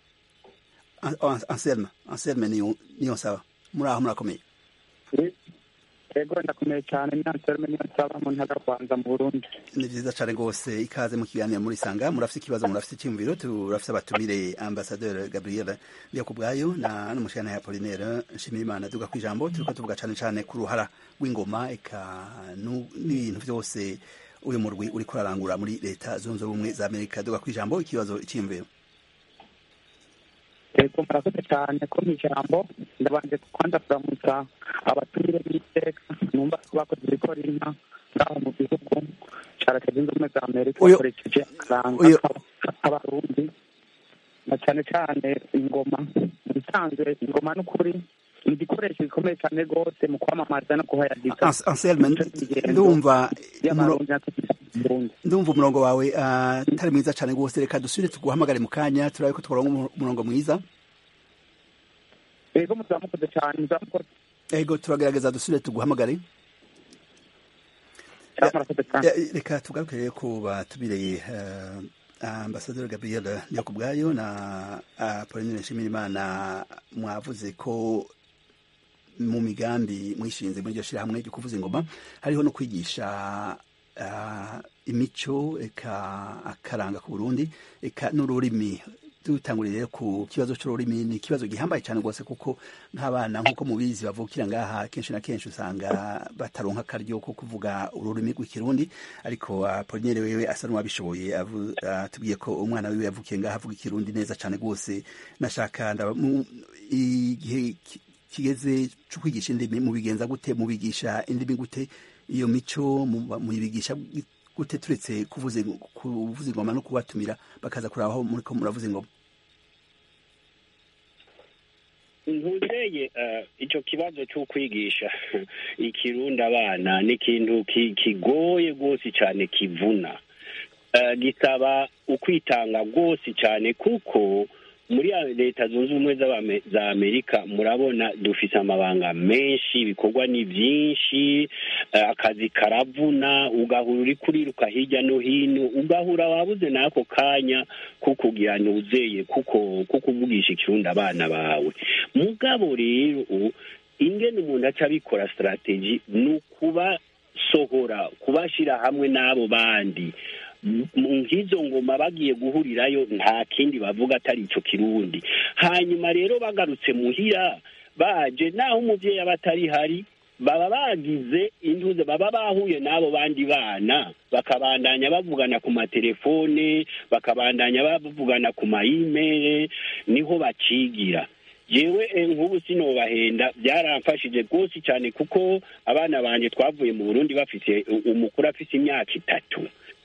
Speaker 1: An- An- anselme anselme niyo niyo nsaba muri aho murakomeye
Speaker 13: yego ndakomeye cyane nanserme niyo nsaba mu ntara rwanda mu burundi
Speaker 1: ni vyiza cane rwose ikaze mu kiganiro muri sanga murafise ikibazo murafise icyumviro turafise abatumire ambasaderi gabriel ndiyo kubwayo na n'umushikana ya apolinaire nshimirimana duga kwijambo turiko tuvuga cane cane ku ruhara rw'ingoma eka nu- n'ibintu vyose uyu murwi uriko urarangura muri leta zunze ubumwe za amerika duga kwijambo ikibazo icyumviro
Speaker 13: yego murakoze cyane ko mu ijambo ndabanje kwanda kuramutsa abatumire b'iteka numva ko bakoze ibikora inka ngaho mu gihugu ca leta zunze ubumwe za amerika
Speaker 1: Uyu-
Speaker 13: bakoresheje akaranga
Speaker 1: uyu-
Speaker 13: k'abarundi na cyane cyane ingoma mu bisanzwe ingoma n'ukuri ni igikoresho gikomeye cyane rwose mu kwamamaza no kuhayadiza
Speaker 1: Ans- anselme ndumva umuro-
Speaker 13: Burundi.
Speaker 1: ndumva umurongo wawe ah, atari mwiza cane rwose reka dusubire tuguhamagare mu kanya turabe ko tworonka umu- umurongo mwiza
Speaker 13: yego muzamukoze cyane muzamukoze
Speaker 1: ego turagerageza dusubire tuguhamagare Ya- reka tugaruke rero ku batubireye uh, ambasaderi gabriel niyo ku bwayo na pauline nshimirimana mwavuze ko mu migambi mwishinze muri iryo shyirahamwe ryo kuvuza ingoma hariho no kwigisha uh, imico eka akaranga ku burundi eka n'ururimi dutangurire rero ku kibazo c'ururimi ni ikibazo gihambaye cane rwose kuko nk'abana nk'uko mubizi bavukira ngaha kenshi na kenshi usanga bataronka akaryo ko kuvuga ururimi rw'ikirundi ariko apolinere wewe asa n'uwabishoboye avu- atubwiye ko umwana wiwe yavukiye ngaha avuga ikirundi neza cane rwose nashaka ndaba- mu- igihe ki- kigeze co kwigisha indimi mubigenza gute mubigisha indimi gute iyo mico mu- muyibigisha gute turetse kuvuza kuvuza ingoma no kubatumira bakaza kuraba aho muriko muravuza ingoma
Speaker 7: ntuzeye icyo kibazo cyo kwigisha ikirundi abana ni ikintu ki- kigoye rwose cyane kivuna Eh, gisaba ukwitanga rwose cyane kuko muri ya leta zunze ubumwe z'Abame- za amerika murabona dufite amabanga menshi ibikorwa ni byinshi eh, akazi karavuna ugahura uri kuriruka hirya no hino ugahura wabuze n'ako kanya ko kugira ntuzeye kuko ko kuvugisha ikirundi abana bawe mugabo rero ingene umuntu aca abikora sitrategi ni ukubasohora kubashyira hamwe n'abo bandi mu nk'izo ngoma bagiye guhurirayo nta kindi bavuga atari icyo kirundi hanyuma rero bagarutse muhira baje naho umubyeyi aba atari hari baba bagize intuze baba bahuye n'abo bandi bana bakabandanya bavugana ku matelefone bakabandanya bavugana ku mayimere niho bacigira yewe nk'ubu sinobahenda byaramfashije rwose cyane kuko abana banjye twavuye mu burundi bafite umukuru afite imyaka itatu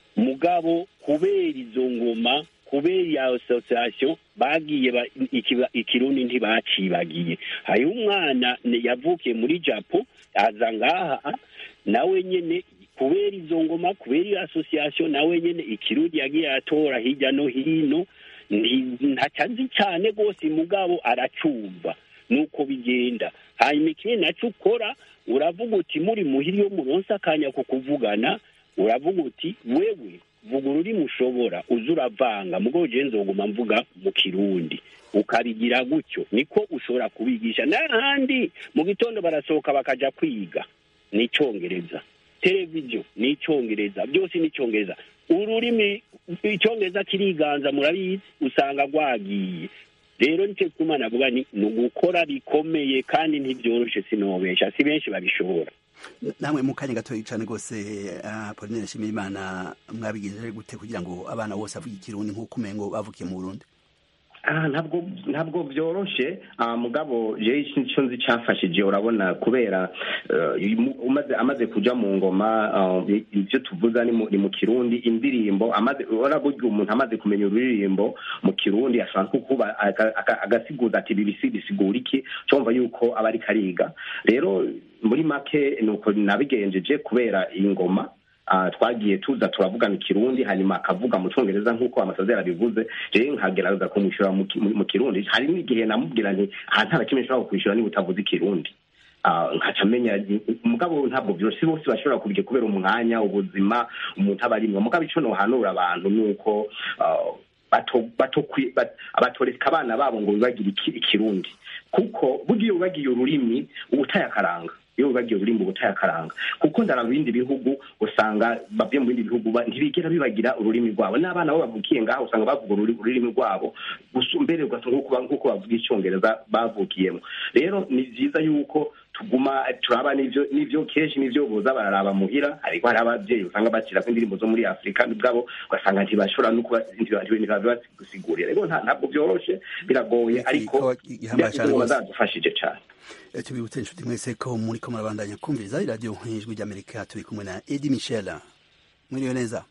Speaker 7: mugabo kubera izo ngoma kubera iyo asosiyasiyo bagiye ba- ikiba- ikirundi ntibacibagiye hariho umwana ne- yavukiye muri japo aza ngaha nawe nyene kubera izo ngoma kubera iyo asosiyasiyo nawe nyene ikirundi yagiye atora hirya no hino nti- ntacazi cyane rwose mugabo aracumva nuko bigenda hanyuma ikindi naco ukora uravuga uti muri muhiri yo muronse akanya ko kuvugana uravuga uti wewe vuga ururimi ushobora uza uravanga mugabo jewe nzoguma mvuga mu kirundi ukabigira gutyo niko ushobora kubigisha n'ahandi mu gitondo barasohoka bakaja kwiga ni icongereza televiziyo ni icongereza byose ni icongereza ururimi icongereza kiriganza murabizi usanga rwagiye rero nicyo gituma navuga ni ni ugukora bikomeye kandi ntibyoroshe sinobesha si benshi babishobora
Speaker 1: namwe mu kanya gatoya cyane rwose apolinere nshimiyimana mwabigenje gute kugira ngo abana bose bavuge ikirundi nk'uko umengo bavukiye mu burundi
Speaker 8: Ah, ntabwo ntabwo byoroshe ah, mugabo jewe icyo nzi cyafashije urabona kubera eh, mu- umaze amaze kuja mu ngoma ah, ibyo tuvuga ni mu, ni mu kirundi indirimbo amaze urabona burya umuntu amaze kumenya ururirimbo mu kirundi ashobora nko kuba aka- aka- agasiguza ati ibi bisi bisigura iki cyumva yuko aba ariko ariga rero muri make nuko nabigenjeje kubera iyi ngoma Ah, twagiye tuza turavugana ikirundi hanyuma akavuga mu cyongereza nk'uko amasazera abivuze rero nkagerageza kumwishyura mu ki- mu- mu kirundi hari n'igihe namubwira nti aha nta na kimwe nshobora kukwishyura niba utavuze ikirundi Ah, nkaca amenya mugabo ntabwo byoroshye si bose bashobora kubigira kubera umwanya ubuzima umuntu aba arimwo mugabo icyo nohanura abantu ni uko ah, bato- batokwi- bat- batoreka abana babo ngo bibagire iki- ikirundi kuko burya iyo wibagiye ururimi uba utaye akaranga iyo wibagiye ururimi uba utaye akaranga kuko ndara mu bindi bihugu usanga bavuye mu bindi bihugu ba- ntibigera bibagira ururimi rwabo n'abana bo bavukiye ngaho usanga bavuga ururi- ururimi rwabo gusa mbere ugasanga nk'uko ba- nk'uko bavuga icyongereza bavukiyemo rero ni byiza yuko tuguma turaba n'ivyo n'ivyo kenshi n'ivyo boza bararaba muhira ariko hari abavyeyi usanga bakirako indirimbo zo muri afurika ubwabo ugasanga ntibashobora no kuba ntibabibasigurira rero nta- ntabwo byoroshe biragoye ariko
Speaker 1: gihambaye cane rwose.
Speaker 8: bazadufashije cane
Speaker 1: Eh, tubibutse inshuti mwese ko muriko murabandanya kumviriza iradiyo nk'ijwi ry'amerika turi kumwe na edi michel mwiriwe neza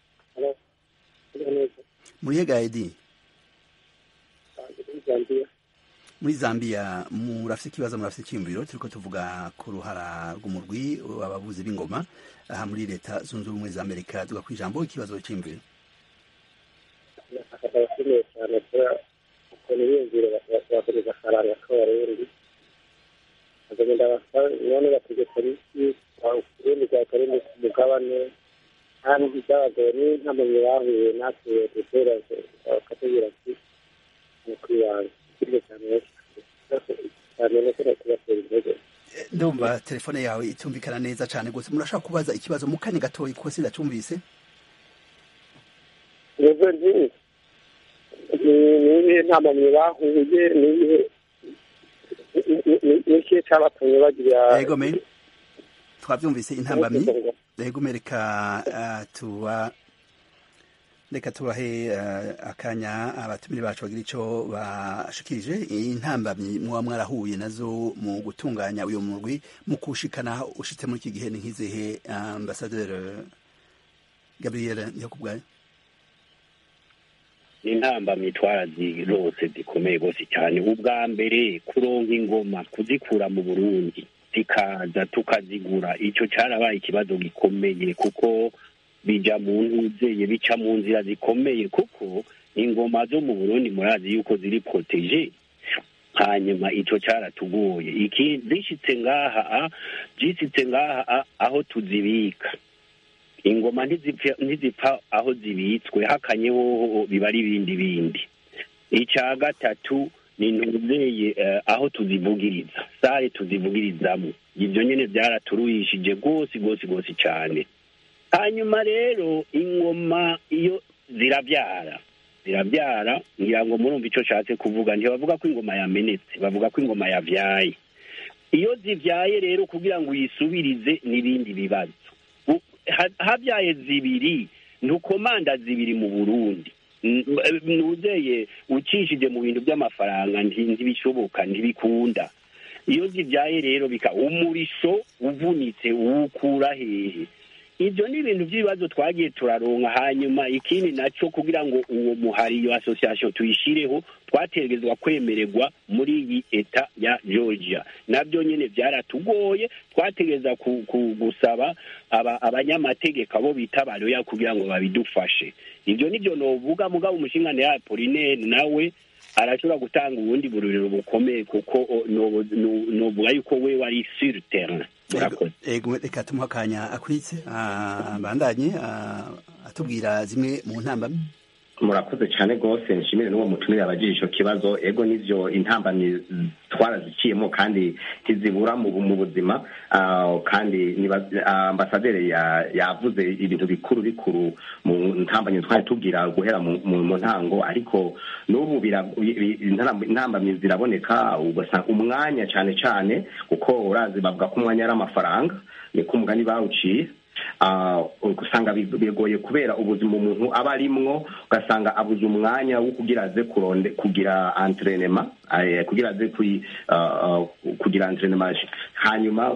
Speaker 1: muriyega edi muri zambia murafite ikibazo murafite icyiyumviro turiko tuvuga ku ruhara rw'umurwi w'abavuzi b'ingoma aha muri leta zunze ubumwe za amerika tuga ku ijambo ikibazo cy'iyumviro
Speaker 5: abashimiye cyane kubera ukuntu biyumvira bakomeza akaranga k'abarundi bakagenda none bategeka iki urundi rwakora umugabane kandi ibyabagoye ni ntamuntu bahuye natwe dutera bakatubwira ati ni kwibanga ikiryo cyane cyane no kuba kubatera intege
Speaker 1: ndumva telefone yawe itumvikana neza cyane rwose murashaka kubaza ikibazo mu kanya gatoya kuko sindacumvise
Speaker 5: nizo nzi ni ibihe
Speaker 11: izihe ntambamye bahuye n'iyihe ni ikihe cyabatumye bagira
Speaker 1: yego me twabyumvise intambamyi yego me reka ah, tuba reka tubahe uh, akanya abatumire bacu bagira ico bashikirije intambamyi muba mwarahuye nazo mu gutunganya uyo murwi mu kushikana ushitse muri iki gihe ni nk'izihe ambasaderi gabriel yakubwaye
Speaker 7: ni intambamyi twarazirose zikomeye rwose cyane ubwa mbere kuronka ingoma kuzikura mu burundi zikaza tukazigura icyo cyarabaye ikibazo gikomeye kuko bija mu ntuzeye bica mu nzira zikomeye kuko ingoma zo mu burundi murazi yuko ziri proteje hanyuma ico caratugoye iki zishitse ngaha zishitse ngaha aho tuzibika ingoma ntizipfa aho zibitswe hakanye hoho biba ari ibindi bindi icya gatatu ni ntuzeye aho tuzivugiriza sare tuzivugirizamo ibyo nyine byaraturuhishije rwose rwose rwose cyane hanyuma rero ingoma iyo zirabyara zirabyara ngira ngo murumva icyo nshatse kuvuga ntibavuga ko ingoma yamenetse bavuga ko ingoma yabyaye iyo zibyaye rero kugira ngo uyisubirize n'ibindi bibazo habyaye zibiri ntukomanda zibiri mu burundi ntuzeye ukishije mu bintu by'amafaranga ntibishoboka ntibikunda iyo zibyaye rero bika umurisho uvunitse uwukura hehe ibyo ni ibintu by'ibibazo twagiye turaronka hanyuma ikindi nacyo kugira ngo uwo muhari iyo asosiyasiyo tuyishireho twategerezwa kwemererwa muri iyi eta ya georgia nabyo nyine byaratugoye twategereza gusaba abanyamategeko abo bita baroya kugira ngo babidufashe ibyo nibyo novuga mugabo umushingane ya polinere nawe arashobora gutanga ubundi bururiro bukomeye kuko novuga yuko we wari sur terrain
Speaker 1: ego reka tumuha akanya akwitse bandanye atubwira zimwe mu ntambamyi
Speaker 8: murakoze cyane rwose nshimire n'uwo mutumire abagije icyo kibazo ego n'ibyo intambamyi twaraziciyemo kandi ntizibura mu buzima kandi ambasaderi yavuze ibintu bikuru bikuru mu ntambamyi twari tubwira guhera mu ntango ariko n'ubu intambamyi ziraboneka ugasanga umwanya cyane cyane kuko urazi bavuga ko umwanya ari amafaranga niko umugani bawuciye usanga bigoye kubera ubuzima umuntu aba arimwo ugasanga abuze umwanya wo kugira aze kuronde kugira entrenema kugira aze kugira entrenema hanyuma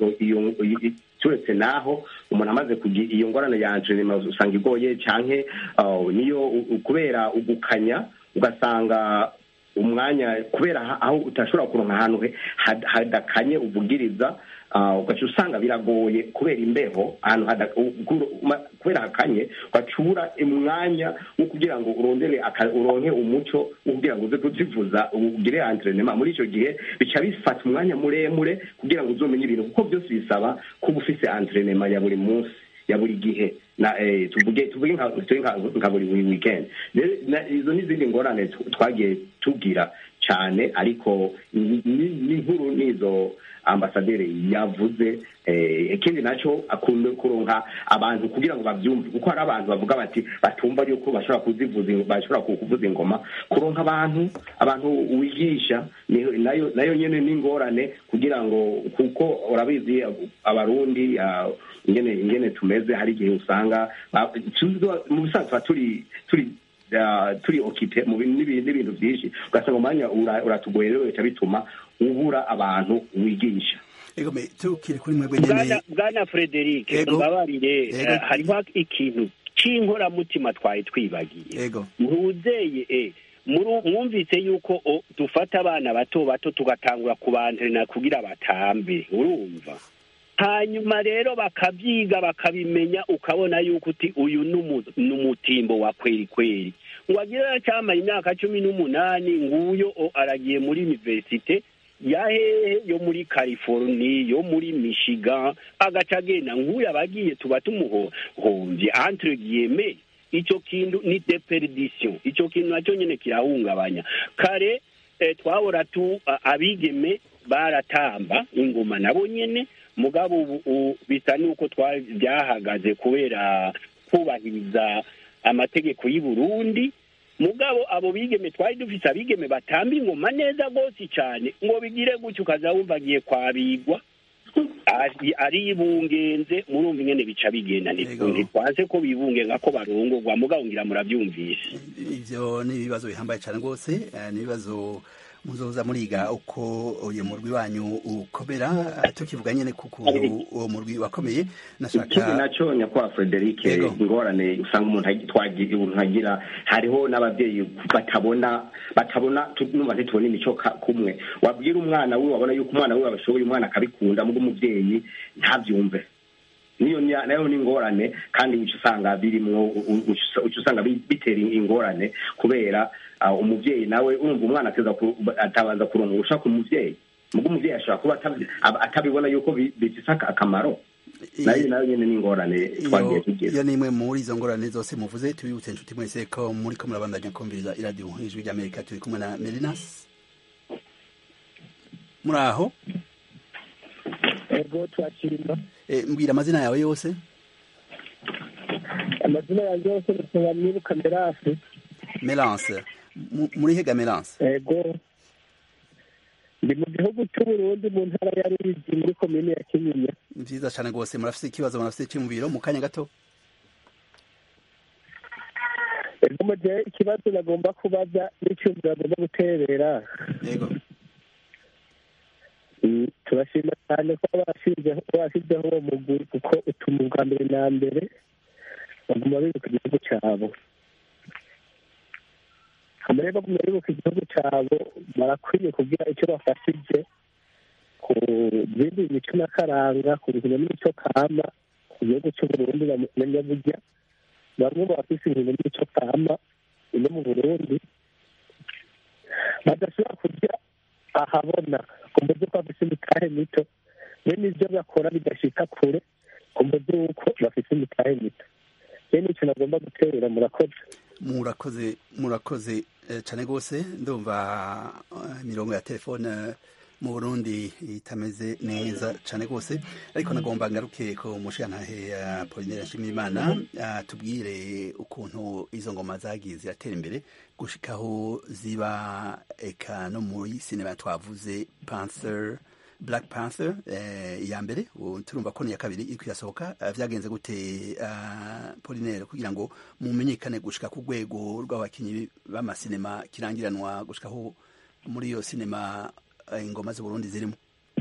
Speaker 8: turetse naho umuntu amaze kugira iyo ngorane ya entrenema usanga igoye canke niyo kubera ugukanya ugasanga umwanya kubera aho utashobora kuronka ahantu hadakanye uvugiriza ugaca usanga biragoye kubera imbeho ahantu kubera hakanye ugacura umwanya wo kugira ngo urondere uronke umuco wo kugira ngo uze kuzivuza ugire entrenema muri icyo gihe bica bifata umwanya muremure kugira ngo uzomenye ibintu kuko byose bisaba kuba ufise entrenema ya buri munsi ya buri gihe na tuvuge tuvuge nka buri weekend izo n'izindi ngorane twagiye tubwira cyane ariko n'inkuru n'izo ambasaderi yavuze ikindi nacyo akunda kuronka abantu kugira ngo babyumve kuko hari abantu bavuga bati batumva yuko bashobora kuzivuza bashobora kuvuza ingoma kuronka abantu abantu wigisha nayo nayo nyine n'ingorane kugira ngo kuko urabizi abarundi ingene ingene tumeze hari igihe usanga mu bisanzwe turi turi turi okipe mu n'ibintu byinshi ugasanga umwanya uratugoye rero bica bituma ubura abantu wigisha
Speaker 1: tukiri kuri mwebwe nyene
Speaker 7: bwana frederic mbabarire hariho ikintu c'inkoramutima twari twibagiye ntuzeye mwumvise yuko dufata abana bato bato tugatangura kubantrena kugira batambe urumva hanyuma rero bakabyiga bakabimenya ukabona yuko uti uyu ni umutimbo wa kweri kweri ngo agire aracyamara imyaka cumi n'umunani nguyo aragiye muri univerisite ya hehe yo muri california yo muri michigan agaca agenda nk'uyu abagiye tuba tumuhombye entre guillemets icyo kintu ni deperdition icyo kintu nacyo nyine kirahungabanya kare twahora tu abigeme baratamba ingoma nabo nyine mugabo ubu bisa n'uko byahagaze kubera kubahiriza amategeko y'u Burundi mugabo abo bigeme twari dufise abigeme batamba ingoma neza rwose cyane ngo bigire gutyo ukaza wumva agiye kwabigwa ari- aribungenze murumva ingene bica bigenda ntitwanse ko bibungenga ko barongorwa mugabo ngira murabyumvise
Speaker 1: ivyo ni ibibazo bihambaye cyane rwose eh, ni ibibazo muzoza muriga uko uyu murwi wanyu ukomera eh, tukivuga nyene ku kuntu uwo murwi wakomeye
Speaker 8: ikindi
Speaker 1: nashaka
Speaker 8: nacyo nyakubahwa frederic ingorane usanga umuntu agi- twagira umuntu agira hariho n'ababyeyi batabona batabona tu- numva ntitubona imico ka- kumwe wabwira umwana wiwe wabona yuko umwana wiwe abishoboye umwana akabikunda mubwo umubyeyi ntabyumve niyo ni- nayo ni ingorane kandi uca usanga birimwo u- u- uca uca usanga bi- bitera ingorane kubera ah, umubyeyi nawe urumva umwana ateza ku- atabanza kuronka urushaka umuvyeyi mubwo umuvyeyi ashobora kuba atabi- aba- atabibona yuko bi- bifise aka- akamaro nayo nayo nyene ni ingorane twagiye
Speaker 1: iyo
Speaker 8: tugira
Speaker 1: iyo ni imwe muri izo ngorane zose muvuze tubibutse inshuti mwese ko muri ko murabandanya kumviriza iradiyo ijwi ry'amerika turi kumwe na merinas muri aho
Speaker 5: ego twakirima
Speaker 1: Eh, mbwira amazina yawe yose
Speaker 5: amazina yanjye yose bisaba mwibuka merasi
Speaker 1: melance Mu- muri hega melance
Speaker 5: ego ndi mu gihugu cy'uburundi mu ntara ya ruyigi muri komine ya kinyinya
Speaker 1: ni vyiza cane rwose murafise ikibazo murafise iciyumviro mu kanya gato
Speaker 5: ego mu gihe ikibazo nagomba kubaza n'icyumviro agomba guterera
Speaker 1: yego
Speaker 5: Mm, turashima cyane ko bashyizeho bashyizeho uwo mugwi kuko utuma ubwa mbere na mbere baguma bibuka igihugu cyabo hamwe baguma bibuka igihugu cyabo barakwiye kugira icyo bafashije ku bindi mico n'akaranga ku buzima n'imico kama ku gihugu cy'uburundi bamenya burya bamwe mu bafise ibintu n'imico kama ino mu burundi badashobora kurya ahabona kumbuze ko bafise imitahe mito bene ivyo bakora bidashika kure kumbuze yuko bafise imitahe mito bene ico nagomba guterera murakoze
Speaker 1: murakoze murakoze eh, cane rwose ndumva eh, imirongo ya telefone eh, mu burundi itameze neza cane rwose ariko nagomba ngaruke ko mushigantahe ya polinere nshimiyimana tubwire ukuntu izo ngoma zagiye ziratera imbere gushikaho ziba eka no muri sinema twavuze panther black panther eh, iya mbere ubu turumva ko niya kabiri iriko irasohoka eh, vyagenze gute uh, polinere kugira ngo mumenyekane gushika ku rwego rw'abakinyi b'amasinema kirangiranwa gushikaho muri iyo sinema eh, ingoma z'uburundi zirimo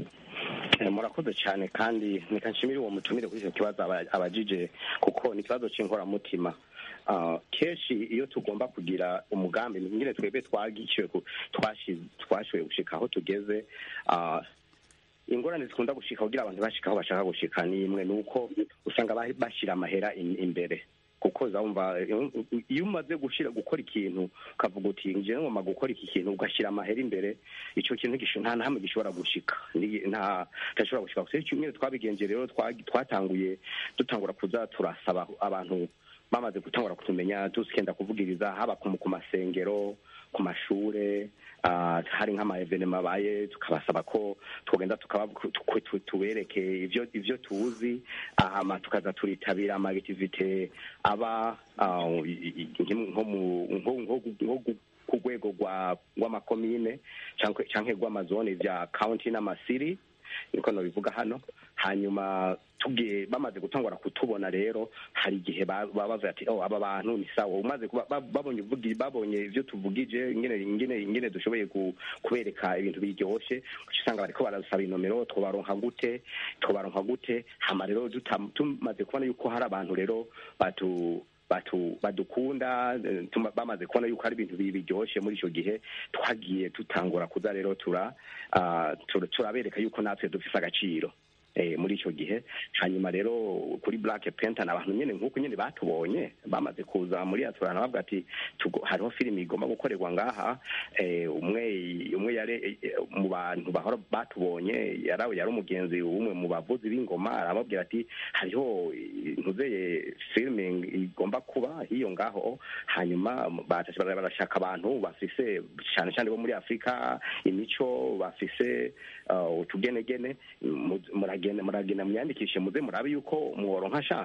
Speaker 8: Eh, murakoze cyane kandi reka nshimire uwo mutumire kuri icyo kibazo aba- abajije kuko ni ikibazo cy'inkoramutima Ah, kenshi iyo tugomba kugira umugambi nyine twebwe twagishyuwe ku- twashi- twashoboye gushika aho tugeze ah, ingorane zikunda gushika kugira abantu bashika aho bashaka gushika ni imwe ni uko usanga ba- bashyira amahera in- imbere kuko uzumva iyo umaze gushira gukora ikintu ukavuga uti nje ngomba gukora iki kintu ugashyira amahera imbere icyo kintu gisho nta na hamwe gishobora gushika Ni- nta ntashobora gushika gusa kimwe twabigenje rero twa- twatanguye dutangura kuza turasaba abantu bamaze gutangura kutumenya tusikenda kuvugiriza haba ku ku masengero ku mashure ah, hari nk'amaevenema abaye tukabasaba ko twogenda tukaba tu- tu- tubereke ivyo ivyo tuzi hama tukaza turitabira amagitivite aba ah, i- i- nko mu- nko- nko- nko gu- ku rwego rwa rw'amakomine canke canke rw'amazone vya county n'amasiri niko nobivuga hano hanyuma tugiye bamaze gutangura kutubona rero hari igihe ba- baba bavuga ati oh aba bantu ni sawa umaze kuba ba- babonye uvugi babonye ivyo tuvugije ingene ingene ingene dushoboye ku- kubereka ibintu biryoshe uca usanga bariko barasaba inomero twobaronka gute twobaronka gute hama rero duta- tumaze kubona yuko hari abantu rero batu batu badukunda eh, tuma- bamaze kubona yuko hari ibintu bi- biryoshe muri icyo gihe twagiye dutangura kuza rero tura ah, tura- turabereka yuko natwe dufise agaciro eh, muri icyo gihe hanyuma rero kuri black panther abantu nyene nk'uko nyene batubonye bamaze kuza muri aturana bavuga ati tugo- hariho filimi igomba gukorerwa ngaha eh, umwe umwe yari eh, mu bantu bahora batubonye yarawe yari umugenzi umwe mu bavuzi b'ingoma arababwira ati hariho ntuzeye filming igomba kuba hiyo ngaho hanyuma batashe bara- barashaka abantu bafise cyane cyane bo muri afurika imico bafise uh, utugenegene mu- muragenda muragenda mwiyandikishe muze murabe yuko mworonka chance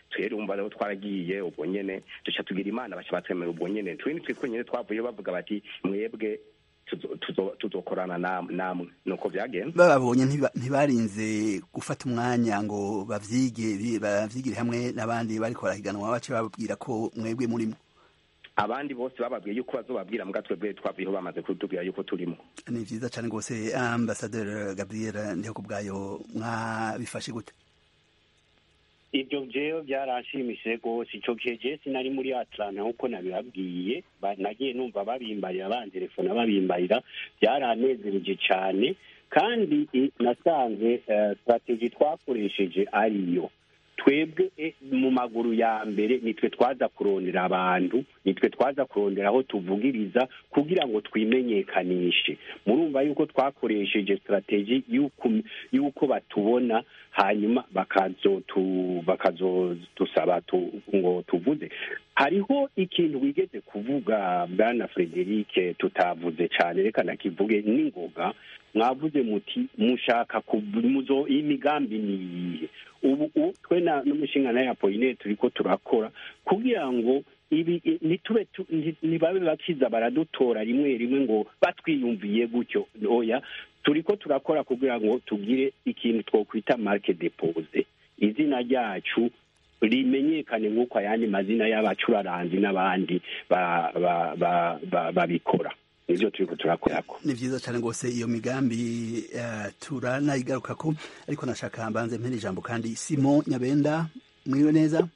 Speaker 8: twere umva rero twaragiye ubwo nyene duca tugira imana baca batwemera ubwo nyene twe nitwe twenyene twavuye bavuga bati mwebwe tuzo- tuzo- tuzokorana nam- namwe nuko vyagenze
Speaker 1: bababonye ntiba- ntibarinze gufata umwanya ngo bavyige bi- bavyigire hamwe n'abandi bariko barahiganwa bace bababwira ko mwebwe murimo
Speaker 8: abandi bose bababwiye yuko bazobabwira mbwa twebwe twavuyeho bamaze kutubwira yuko turimo
Speaker 1: ni vyiza cane rwose ambasaderi gabriel ndiho ku bwayo mwabifashe gute
Speaker 7: ibyo jewe byaranshimishije rwose icyo gihe je sinari muri atlanta nk'uko nabibabwiye ba- nagiye numva babimbarira bantelefona babimbarira byaranezereje cyane kandi i- nasanze eh, strategy twakoresheje ariyo twebwe eh, mu maguru ya mbere nitwe twaza kurondera abantu nitwe twaza kurondera aho tuvugiriza kugira ngo twimenyekanishe murumva yuko twakoresheje strategy y'uko y'uko batubona hanyuma bakazotu bakazodusaba tu, ngo tuvuze hariho ikintu wigeze kuvuga bwana frederic tutavuze cyane reka nakivuge n'ingoga mwavuze muti mushaka kuv- muzo imigambi ni iyihe ubu u- twe na n'umushinga na yapoline turiko turakora kugira ngo ibi i- ntitube tu- nti- ntibabe bakiza baradutora rimwe rimwe ngo batwiyumviye gutyo oya turiko turakora kugira ngo tugire ikintu twokwita marke depose izina ryacu rimenyekane nk'uko ayandi mazina y'abacuraranzi n'abandi ba- ba- ba- ba- babikora nivyo turiko turakorako
Speaker 1: ni vyiza cane rwose iyo migambi uh, turanayigarukako ariko nashaka mbanze mpera ijambo kandi simo nyabenda mwiriwe neza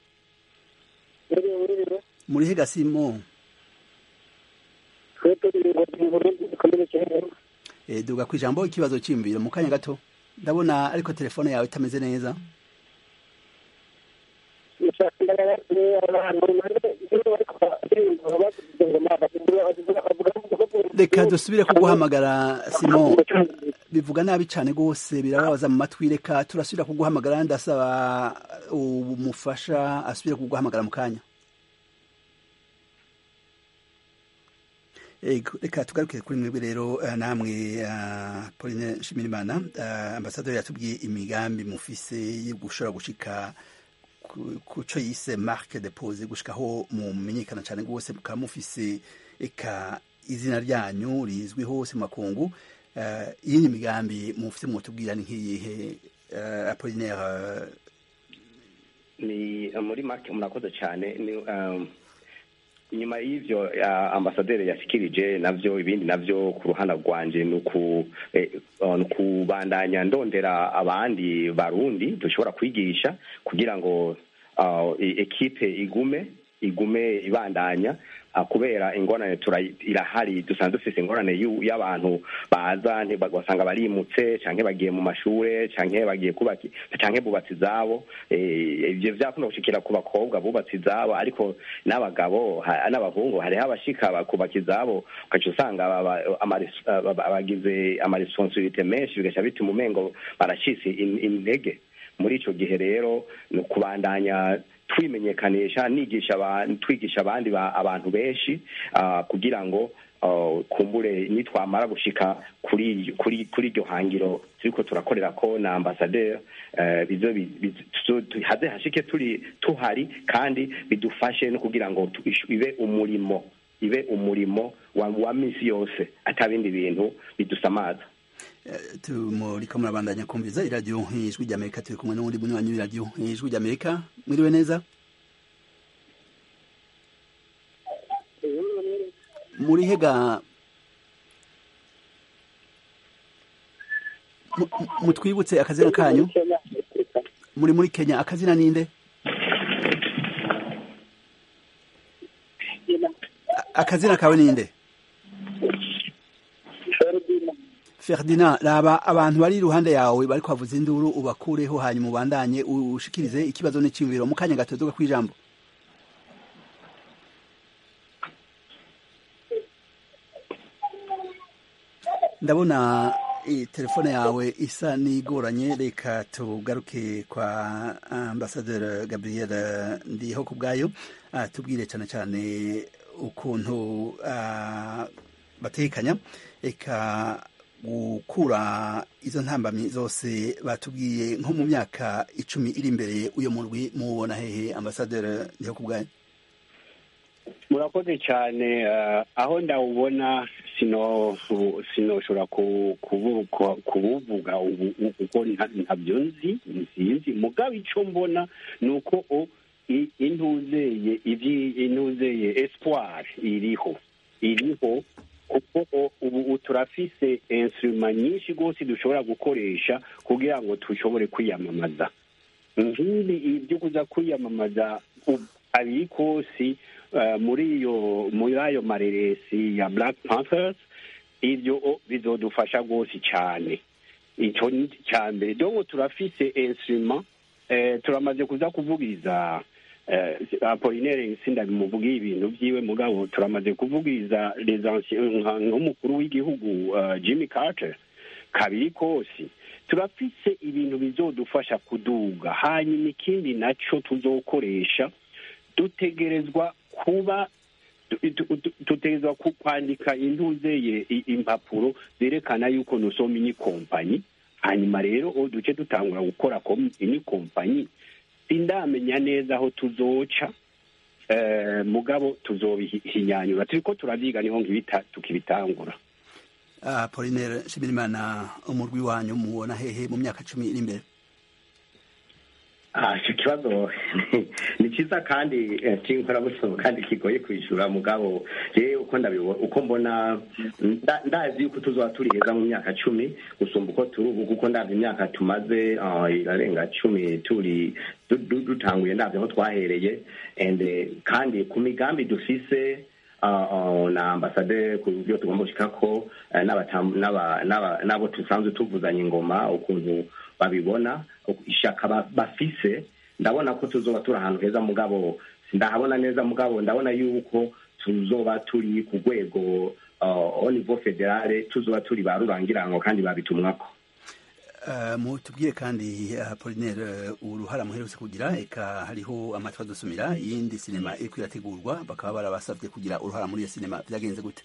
Speaker 1: muri hega simo e, duga kwijambo ikibazo ciyumviro mu kanya gato ndabona ariko telefone yawe itameze neza reka dusubire kuguhamagara simo bivuga nabi cyane rwose birababaza mu matwi reka turasubira kuguhamagara ndasaba umufasha asubire kuguhamagara mu kanya Ego, reka tugaruke kuri mwebwe rero eh, namwe uh, Pauline Nshimirimana uh, ambasaderi yatubwiye imigambi mufise yo gushobora gushika ku- kuco yise marque de pose gushikaho mumenyekana cyane rwose mukaba mufise eka izina ryanyu rizwi hose mu makungu uh, iyindi migambi mufise mwotubwira ni nk'iyihe uh, Apollinaire uh,
Speaker 8: ni muri make murakoze cyane ni um, inyuma y'ivyo uh, ambasaderi yashikirije navyo ibindi navyo ku ruhande rwanje ni uku eh, uh, ni ukubandanya ndondera abandi barundi dushobora kwigisha kugira ngo uh, e- ekipe igume igume ibandanya uh, kubera ingorane tura- irahari dusanzwe dufise ingorane y'u- y'abantu baza nti- bagasanga barimutse canke bagiye mu mashure canke bagiye kubaka canke bubatse izabo eh, ivyo vyakunda gushikira ku bakobwa bubatse izabo ariko n'abagabo ha- n'abahungu hariho abashika bakubaka izabo ugaca usanga aba- aba- amares- aba- abagize amaresponsabilite menshi bigaca bituma umengo baracitse in- intege muri ico gihe rero ni ukubandanya twimenyekanisha nigisha aba- twigisha abandi ba- abantu benshi ah, kugira ngo ah, kumbure nitwamara gushika kuri kuri kuri iryo hangiro turiko turakorera ko na ambasaderi eh, bizo bi- bizo- tuzo- tu- haze hashike turi tuhari kandi bidufashe no kugira ngo tu- ishu- ibe umurimo ibe umurimo wa, wa misi yose atabindi bintu bidusamaza
Speaker 1: muriko murabandanya kumviza iradiyo ijwi ry'amerika turi kumwe n'uwundi munywanyi w'iradiyo ijwi ry'amerika mwiriwe neza muri hega mu- mu- mutwibutse akazina kanyu muri muri kenya akazina ninde A- akazina kawe ninde Ferdinand raba abantu bari iruhande yawe bari kwavuza induru ubakureho hanyuma ubandanye ushikirize ikibazo n'iciyumviro mu kanya gato duga kwijambo ndabona eh, telefone yawe isa n'igoranye reka tugaruke kwa ambasaderi gabriel ndiho ku bwayo ah, tubwire cyane cyane ukuntu ah, batekanya eka gukura izo ntambamyi zose batubwiye nko mu myaka icumi iri imbere uyo murwi mubona hehe ambasaderi niho ku bwanyu
Speaker 7: murakoze cyane eh, aho ndawubona sino sinoshobora ku- kubu- ku- kubuvuga ubu ubu kuko nta- ntabyo nzi sinzi mugabo icyo mbona ni uko o- i- intuzeye ibyi intuzeye espoir iriho iriho kuko o- ubu ubu turafise instrument nyinshi rwose dushobora gukoresha kugira ngo dushobore kwiyamamaza nk'ibi ibyo kuza kwiyamamaza u- abiri kosi eh, muri iyo muri ayo mareresi ya black panthers ibyo o, bizodufasha rwose cyane icyo ni icya mbere donko turafise instrument eh, turamaze kuza kuvugiriza eh, apolinaire sindabimuvugiye ibintu byiwe mugabo turamaze kuvugiriza les anciens nka- nk'umukuru w'igihugu eh, jimmy carter kabiri kosi turafise ibintu bizodufasha kuduga hanyuma ikindi naco tuzokoresha dutegerezwa kuba du- du- du- dutegerezwa ku- kwandika intuzeye i- impapuro zerekana yuko nusoma ini kompanyi hanyuma rero o duce dutangura gukora kom- ini kompanyi sindamenya neza aho tuzoca eh, mugabo tuzobihinyanyura turiko turavyiga niho ngibita tukibitangura
Speaker 1: apolinaire nshimirimana umurwi wanyu mubona hehe mu myaka cumi iri imbere
Speaker 8: Ah, icyo kibazo ni cyiza kandi eh, cy'inkorabusomo kandi kigoye kwishyura mugabo jewe uko ndabibona uko mbona nda- ndazi yuko tuzoba turi heza mu myaka cumi gusumba uko turi ubu kuko ndabye imyaka tumaze ah, irarenga cumi turi du- du- dutanguye ndabye aho twahereye and eh, kandi ku migambi dufise ah, ah, na ambasade ku byo tugomba gushikako eh, n'abatam- n'aba- n'aba- n'abo dusanzwe tuvuzanya ingoma ukuntu babibona ishaka ba- bafise ndabona ko tuzoba turi ahantu heza mugabo ndahabona neza mugabo ndabona yuko tuzoba turi ku rwego uh, au niveau federale tuzoba turi ba rurangirango kandi babitumwako
Speaker 1: Uh, mutubwiye kandi apolinaire uruhara muherutse kugira eka hariho amatwi adusumira iyindi sinema iriko irategurwa bakaba barabasabye kugira uruhara muri iyo sinema vyagenze gute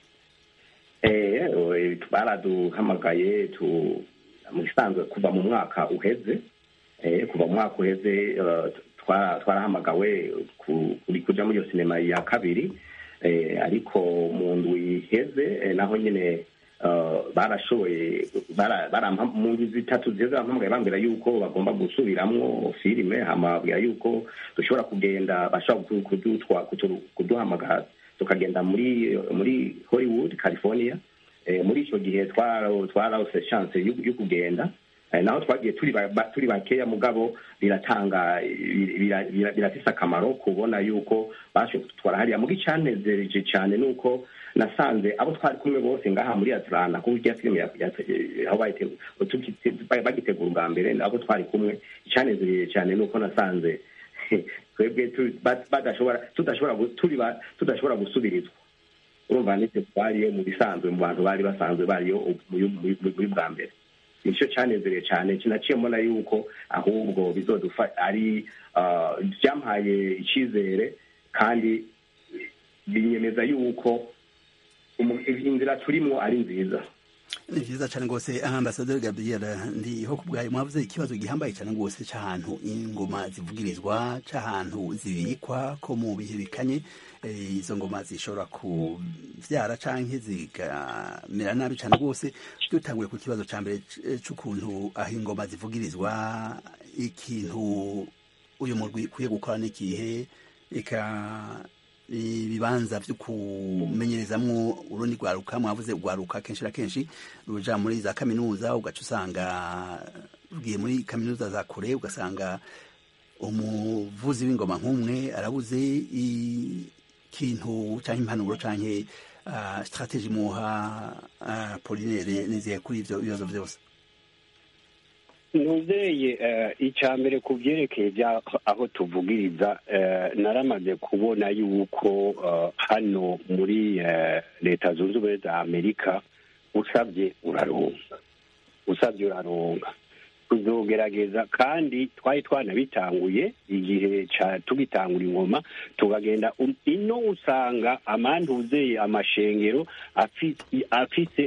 Speaker 8: Eh, eh, baraduhamagaye tu mu gisanzwe kuva mu mwaka uheze eh, kuva mu mwaka uheze eh, twara- twarahamagawe ku- kuri kuja muri iyo sinema ya kabiri eh, ariko mu ndwi iheze eh, naho nyene eh, barashoboye bara- barampa- mu ndwi zitatu ziheze barampamagaye bambwira yuko bagomba gusubiramwo filime hama babwira yuko dushobora kugenda bashobora kudu- kudutwa- kutu- kuduhamagara tukagenda muri muri hollywood california eh, muri icyo gihe twara- twarose chance yo yo kugenda Eh, naho twagiye turi ba- ba- turi bakeya mugabo biratanga bira- bira- bira- birafise akamaro kubona yuko bashoboye kudutwara hariya muga icanezereje cyane ni uko nasanze abo twari kumwe bose ngaha muri atlanta kuko irya filime ya- ya- aho bayite- tuki- bagitegura ubwa mbere abo twari kumwe icanezereye cyane ni uko nasanze twebwe tu- ba- badashobora tudashobora gu- turi ba- tudashobora gusubirizwa urumva nitwe twariyo mu bisanzwe mu bantu bari basanzwe bariyo muri muri- muri bwa mbere nicyo cyanezereye cyane kinaciye mbona yuko ahubwo bizodufa ari ah, byampaye icyizere kandi binyemeza yuko umu- inzira turimo ari nziza
Speaker 1: ni vyiza cane rwose ambasaderi gabriel ndiho ku bwayo mwavuze ikibazo gihambaye cane rwose c'ahantu ingoma zivugirizwa c'ahantu zibikwa ko mu bihe bikanye eh, izo ngoma zishobora kuvyara canke zikamera nabi cane rwose dutanguye ku kibazo ca mbere c- c'ukuntu aho ingoma zivugirizwa ikintu uyu murwi ukwiye gukora n'ikihe eka ibibanza vyo kumenyerezamwo urundi rwaruka mwavuze rwaruka kenshi na kenshi ruja muri za kaminuza ugaca usanga rugiye muri kaminuza za kure ugasanga umuvuzi w'ingoma nk'umwe arabuze ikintu canke impanuro canke uh, strategie muha uh, polinere nizihe kuri ivyo bibazo vyose
Speaker 7: ntuzeye icya mbere ku byerekeye bya aho tuvugiriza eh, naramaze kubona yuko eh, hano muri eh, leta zunze ubumwe za amerika usabye uraronga usabye uraronga tuzogerageza kandi twari twanabitanguye igihe ca tugitangura ingoma tukagenda um- ino usanga amanduzeye amashengero afi- afise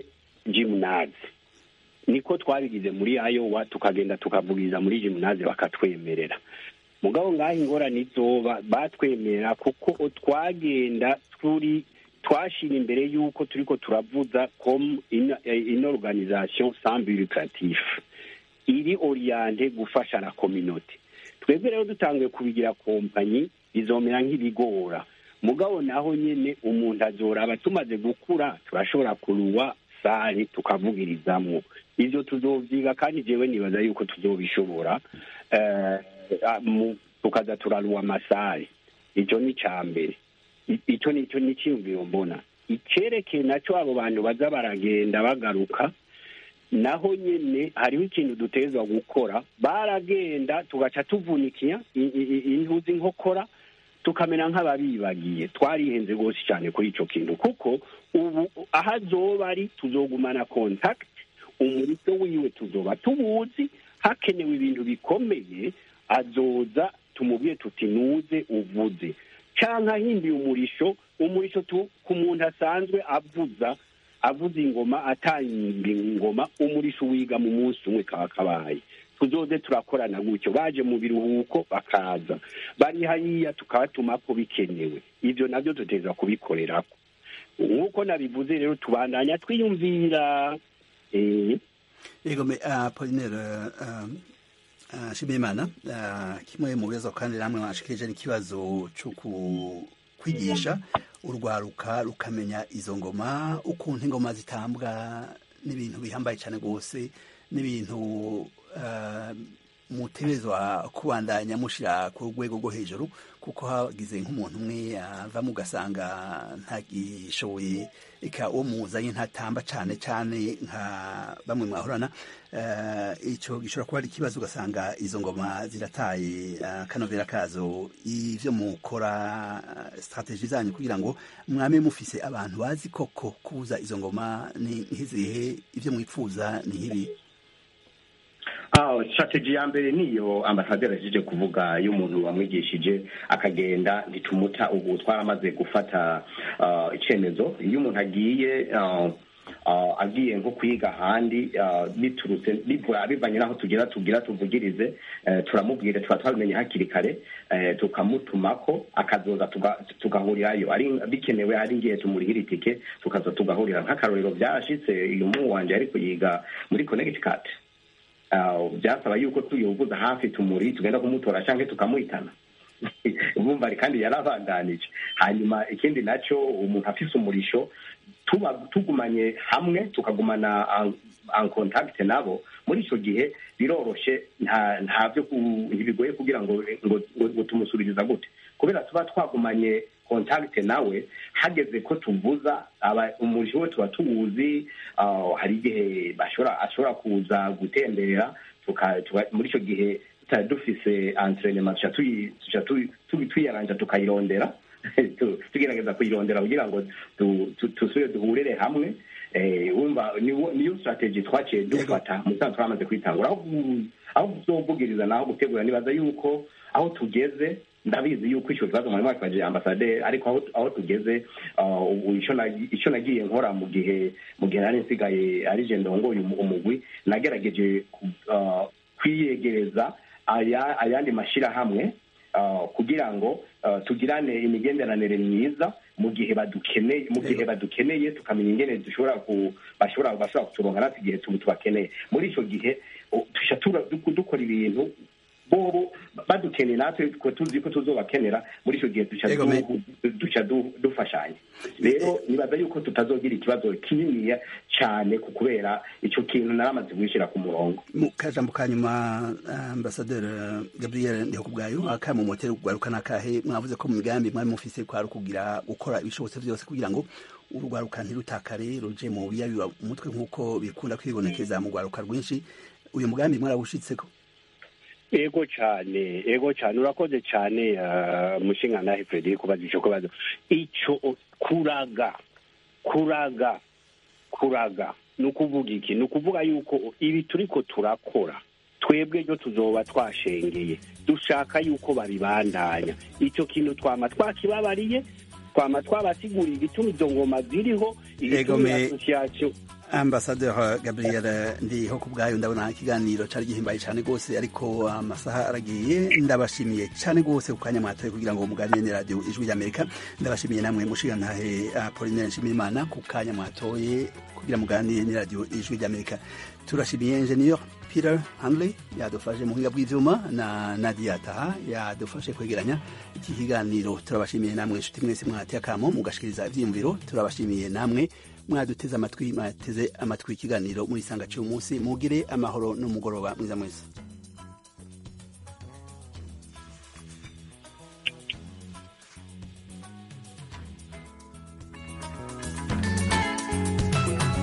Speaker 7: jimunazi niko twabigize muri ayowa tukagenda tukavugiriza muri jimunazi bakatwemerera mugabo ngaho ingorane izoba batwemerera kuko twagenda turi twashira imbere y'uko turiko turavuza comme une, une organisation sans but lucratif iri oriente gufasha la communauté twebwe rero dutanguye kubigira kompanyi bizomera nk'ibigora mugabo naho nyene umuntu azoraba tumaze gukura turashobora kuruwa sare tukavugirizamwo ivyo tuzovyiga kandi jewe nibaza yuko tuzobishobora eh, tukaza turaruwa amasare ico ni ca mbere icyo nicyo ni icyiyumviro mbona icyerekeye nacyo abo bantu baza baragenda bagaruka naho nyine hariho ikintu dutezwa gukora baragenda tugaca tuvunikiya intuzi nkokora tukamera nk'ababibagiye twarihenze rwose cyane kuri icyo kintu kuko ubu aho azoba ari tuzogumana kontakiti umurito wiwe tuzoba tuwuzi hakenewe ibintu bikomeye azoza tumubwiye tuti nuze uvuze cyangwa ahinduye umurisho umurisho ku muntu asanzwe avuza avuza ingoma atanga ingoma umurisho wiga mu munsi umwe kaba kabaye tuzoze turakorana gutyo baje mu biruhuko bakaza bari hariya tukabatuma ko bikenewe ibyo nabyo duteza kubikorerako nk'uko nabivuze rero tubandanya twiyumvira
Speaker 1: yego apolinere shimimana kimwe mu bibazo kandi namwe mwashikirije n'ikibazo cyo kwigisha urwaruka rukamenya izo ngoma ukuntu ingoma zitambwa n'ibintu bihambaye cyane rwose n'ibintu mutegerezwa kubandanya mushyira ku rwego rwo hejuru kuko hagize nk'umuntu umwe avamo ugasanga ntagishoboye reka uwo muzanye ntatamba cyane cyane nka bamwe mwahorana icyo gishobora kuba ari ikibazo ugasanga izo ngoma zirataye akanovera kazo ibyo mukora sitarategi zanyu kugira ngo mwame mufise abantu bazi koko kubuza izo ngoma ni nk'izihe ibyo mwifuza ni nk'ibi
Speaker 8: strategy ya mbere niyo ambasaderi aje kuvuga iyo umuntu wamwigishije akagenda ntitumuta ubu twaramaze gufata icyemezo iyo umuntu agiye agiye nko kwiga ahandi biturutse bivanye n'aho tugira tugira tuvugirize turamubwira tuba twabimenye hakiri kare tukamutumako akazoza tugahurirayo bikenewe ari ngiye tumurihira itike tukaza tugahurira nk'akarorero byarashitse uyu muhungu wanjye ariko yiga muri connecticut byasaba yuko tuyuvuza hafi tumuri tugenda kumutora cyangwa tukamuhitana bumva kandi yarabandanije hanyuma ikindi nacyo umuntu afise umurisho tuba tugumanye hamwe tukagumana en contact nabo muri icyo gihe biroroshe nta byo ntibigoye kugira ngo ngo tumusubiriza gute kubera tuba twagumanye contact nawe hageze ko tuvuza umurisho we tuba tuwuzi hari igihe ashobora kuza gutembera muri icyo gihe tutari dufise entrenema tuca tuyaranja tukayirondera tugerageza kuyirondera kugira ngo dusubire duhurire hamwe wumva niyo strategy twaciye dufata musanzwe twamaze kwitangura aho tuzovugiriza naho gutegura nibaza yuko aho tugeze ndabizi yuko icyo kibazo mwari mwakibajije ambasaderi ariko aho tugeze icyo nagiye nkora mu gihe mu gihe nari nsigaye ari je ndongoye umugwi nagerageje kwiyegereza ayandi mashyirahamwe kugira ngo tugirane imigenderanire myiza mu gihe badukeneye mu gihe badukeneye tukamenya ingene dushobora bashobora bashobora kuturonka natwe igihe tubakeneye muri icyo gihe dukora ibintu bobo badukeneye natwe tuzi ko tuzobakenera muri icyo gihe duca dufashanya rero nibaza yuko tutazogira ikibazo kininiya cyane ku kubera icyo kintu naramaze gushyira ku murongo
Speaker 1: mu kajambo ka nyuma ambasaderi gabriel ndihokubwayo akamu moteri kugaruka n'akahe mwavuze ko mu migambi mwari mufise kwari kugira gukora ibishobotse byose kugira ngo urwaruka ntirutakare ruje mu biyabiba umutwe nk'uko bikunda kwibonekeza mu rwaruka rwinshi uyu mugambi mwarawushitseko
Speaker 7: ego cyane ego cyane urakoze cyane mushinga nawe frederic kubaza icyo kibazo icyo kuraga kuraga kuraga ni ukuvuga iki ni ukuvuga yuko ibi turi ko turakora twebwe ryo tuzoba twashengeye dushaka yuko babibandanya icyo kintu twama twakibabariye twama twabasiguriye igituma izo ngoma ziriho igituma asosiyasiyo
Speaker 1: ambasaderi gabriel ndiho ku bwayo ndabona ikiganiro cyari gihimbaye cyane rwose ariko amasaha aragiye ndabashimiye cyane rwose ku kanya mwatoye kugira ngo muganire ni radiyo ijwi ry'amerika ndabashimiye namwe mushigantahe apolinere nshimiyimana ku kanya mwatoye kugira muganire ni radiyo ijwi ry'amerika turashimiye enjeniyeri peter hanley yadufashe mu buhinga bw'ibyuma na nadia taha yadufashe kwegeranya iki kiganiro turabashimiye namwe inshuti mwese mwateye akamo mugashikiriza ibyiyumviro turabashimiye namwe mwaduteze amatwi mwateze amatwi ikiganiro muri isanga cy'uyu munsi mugire amahoro n'umugoroba mwiza mwese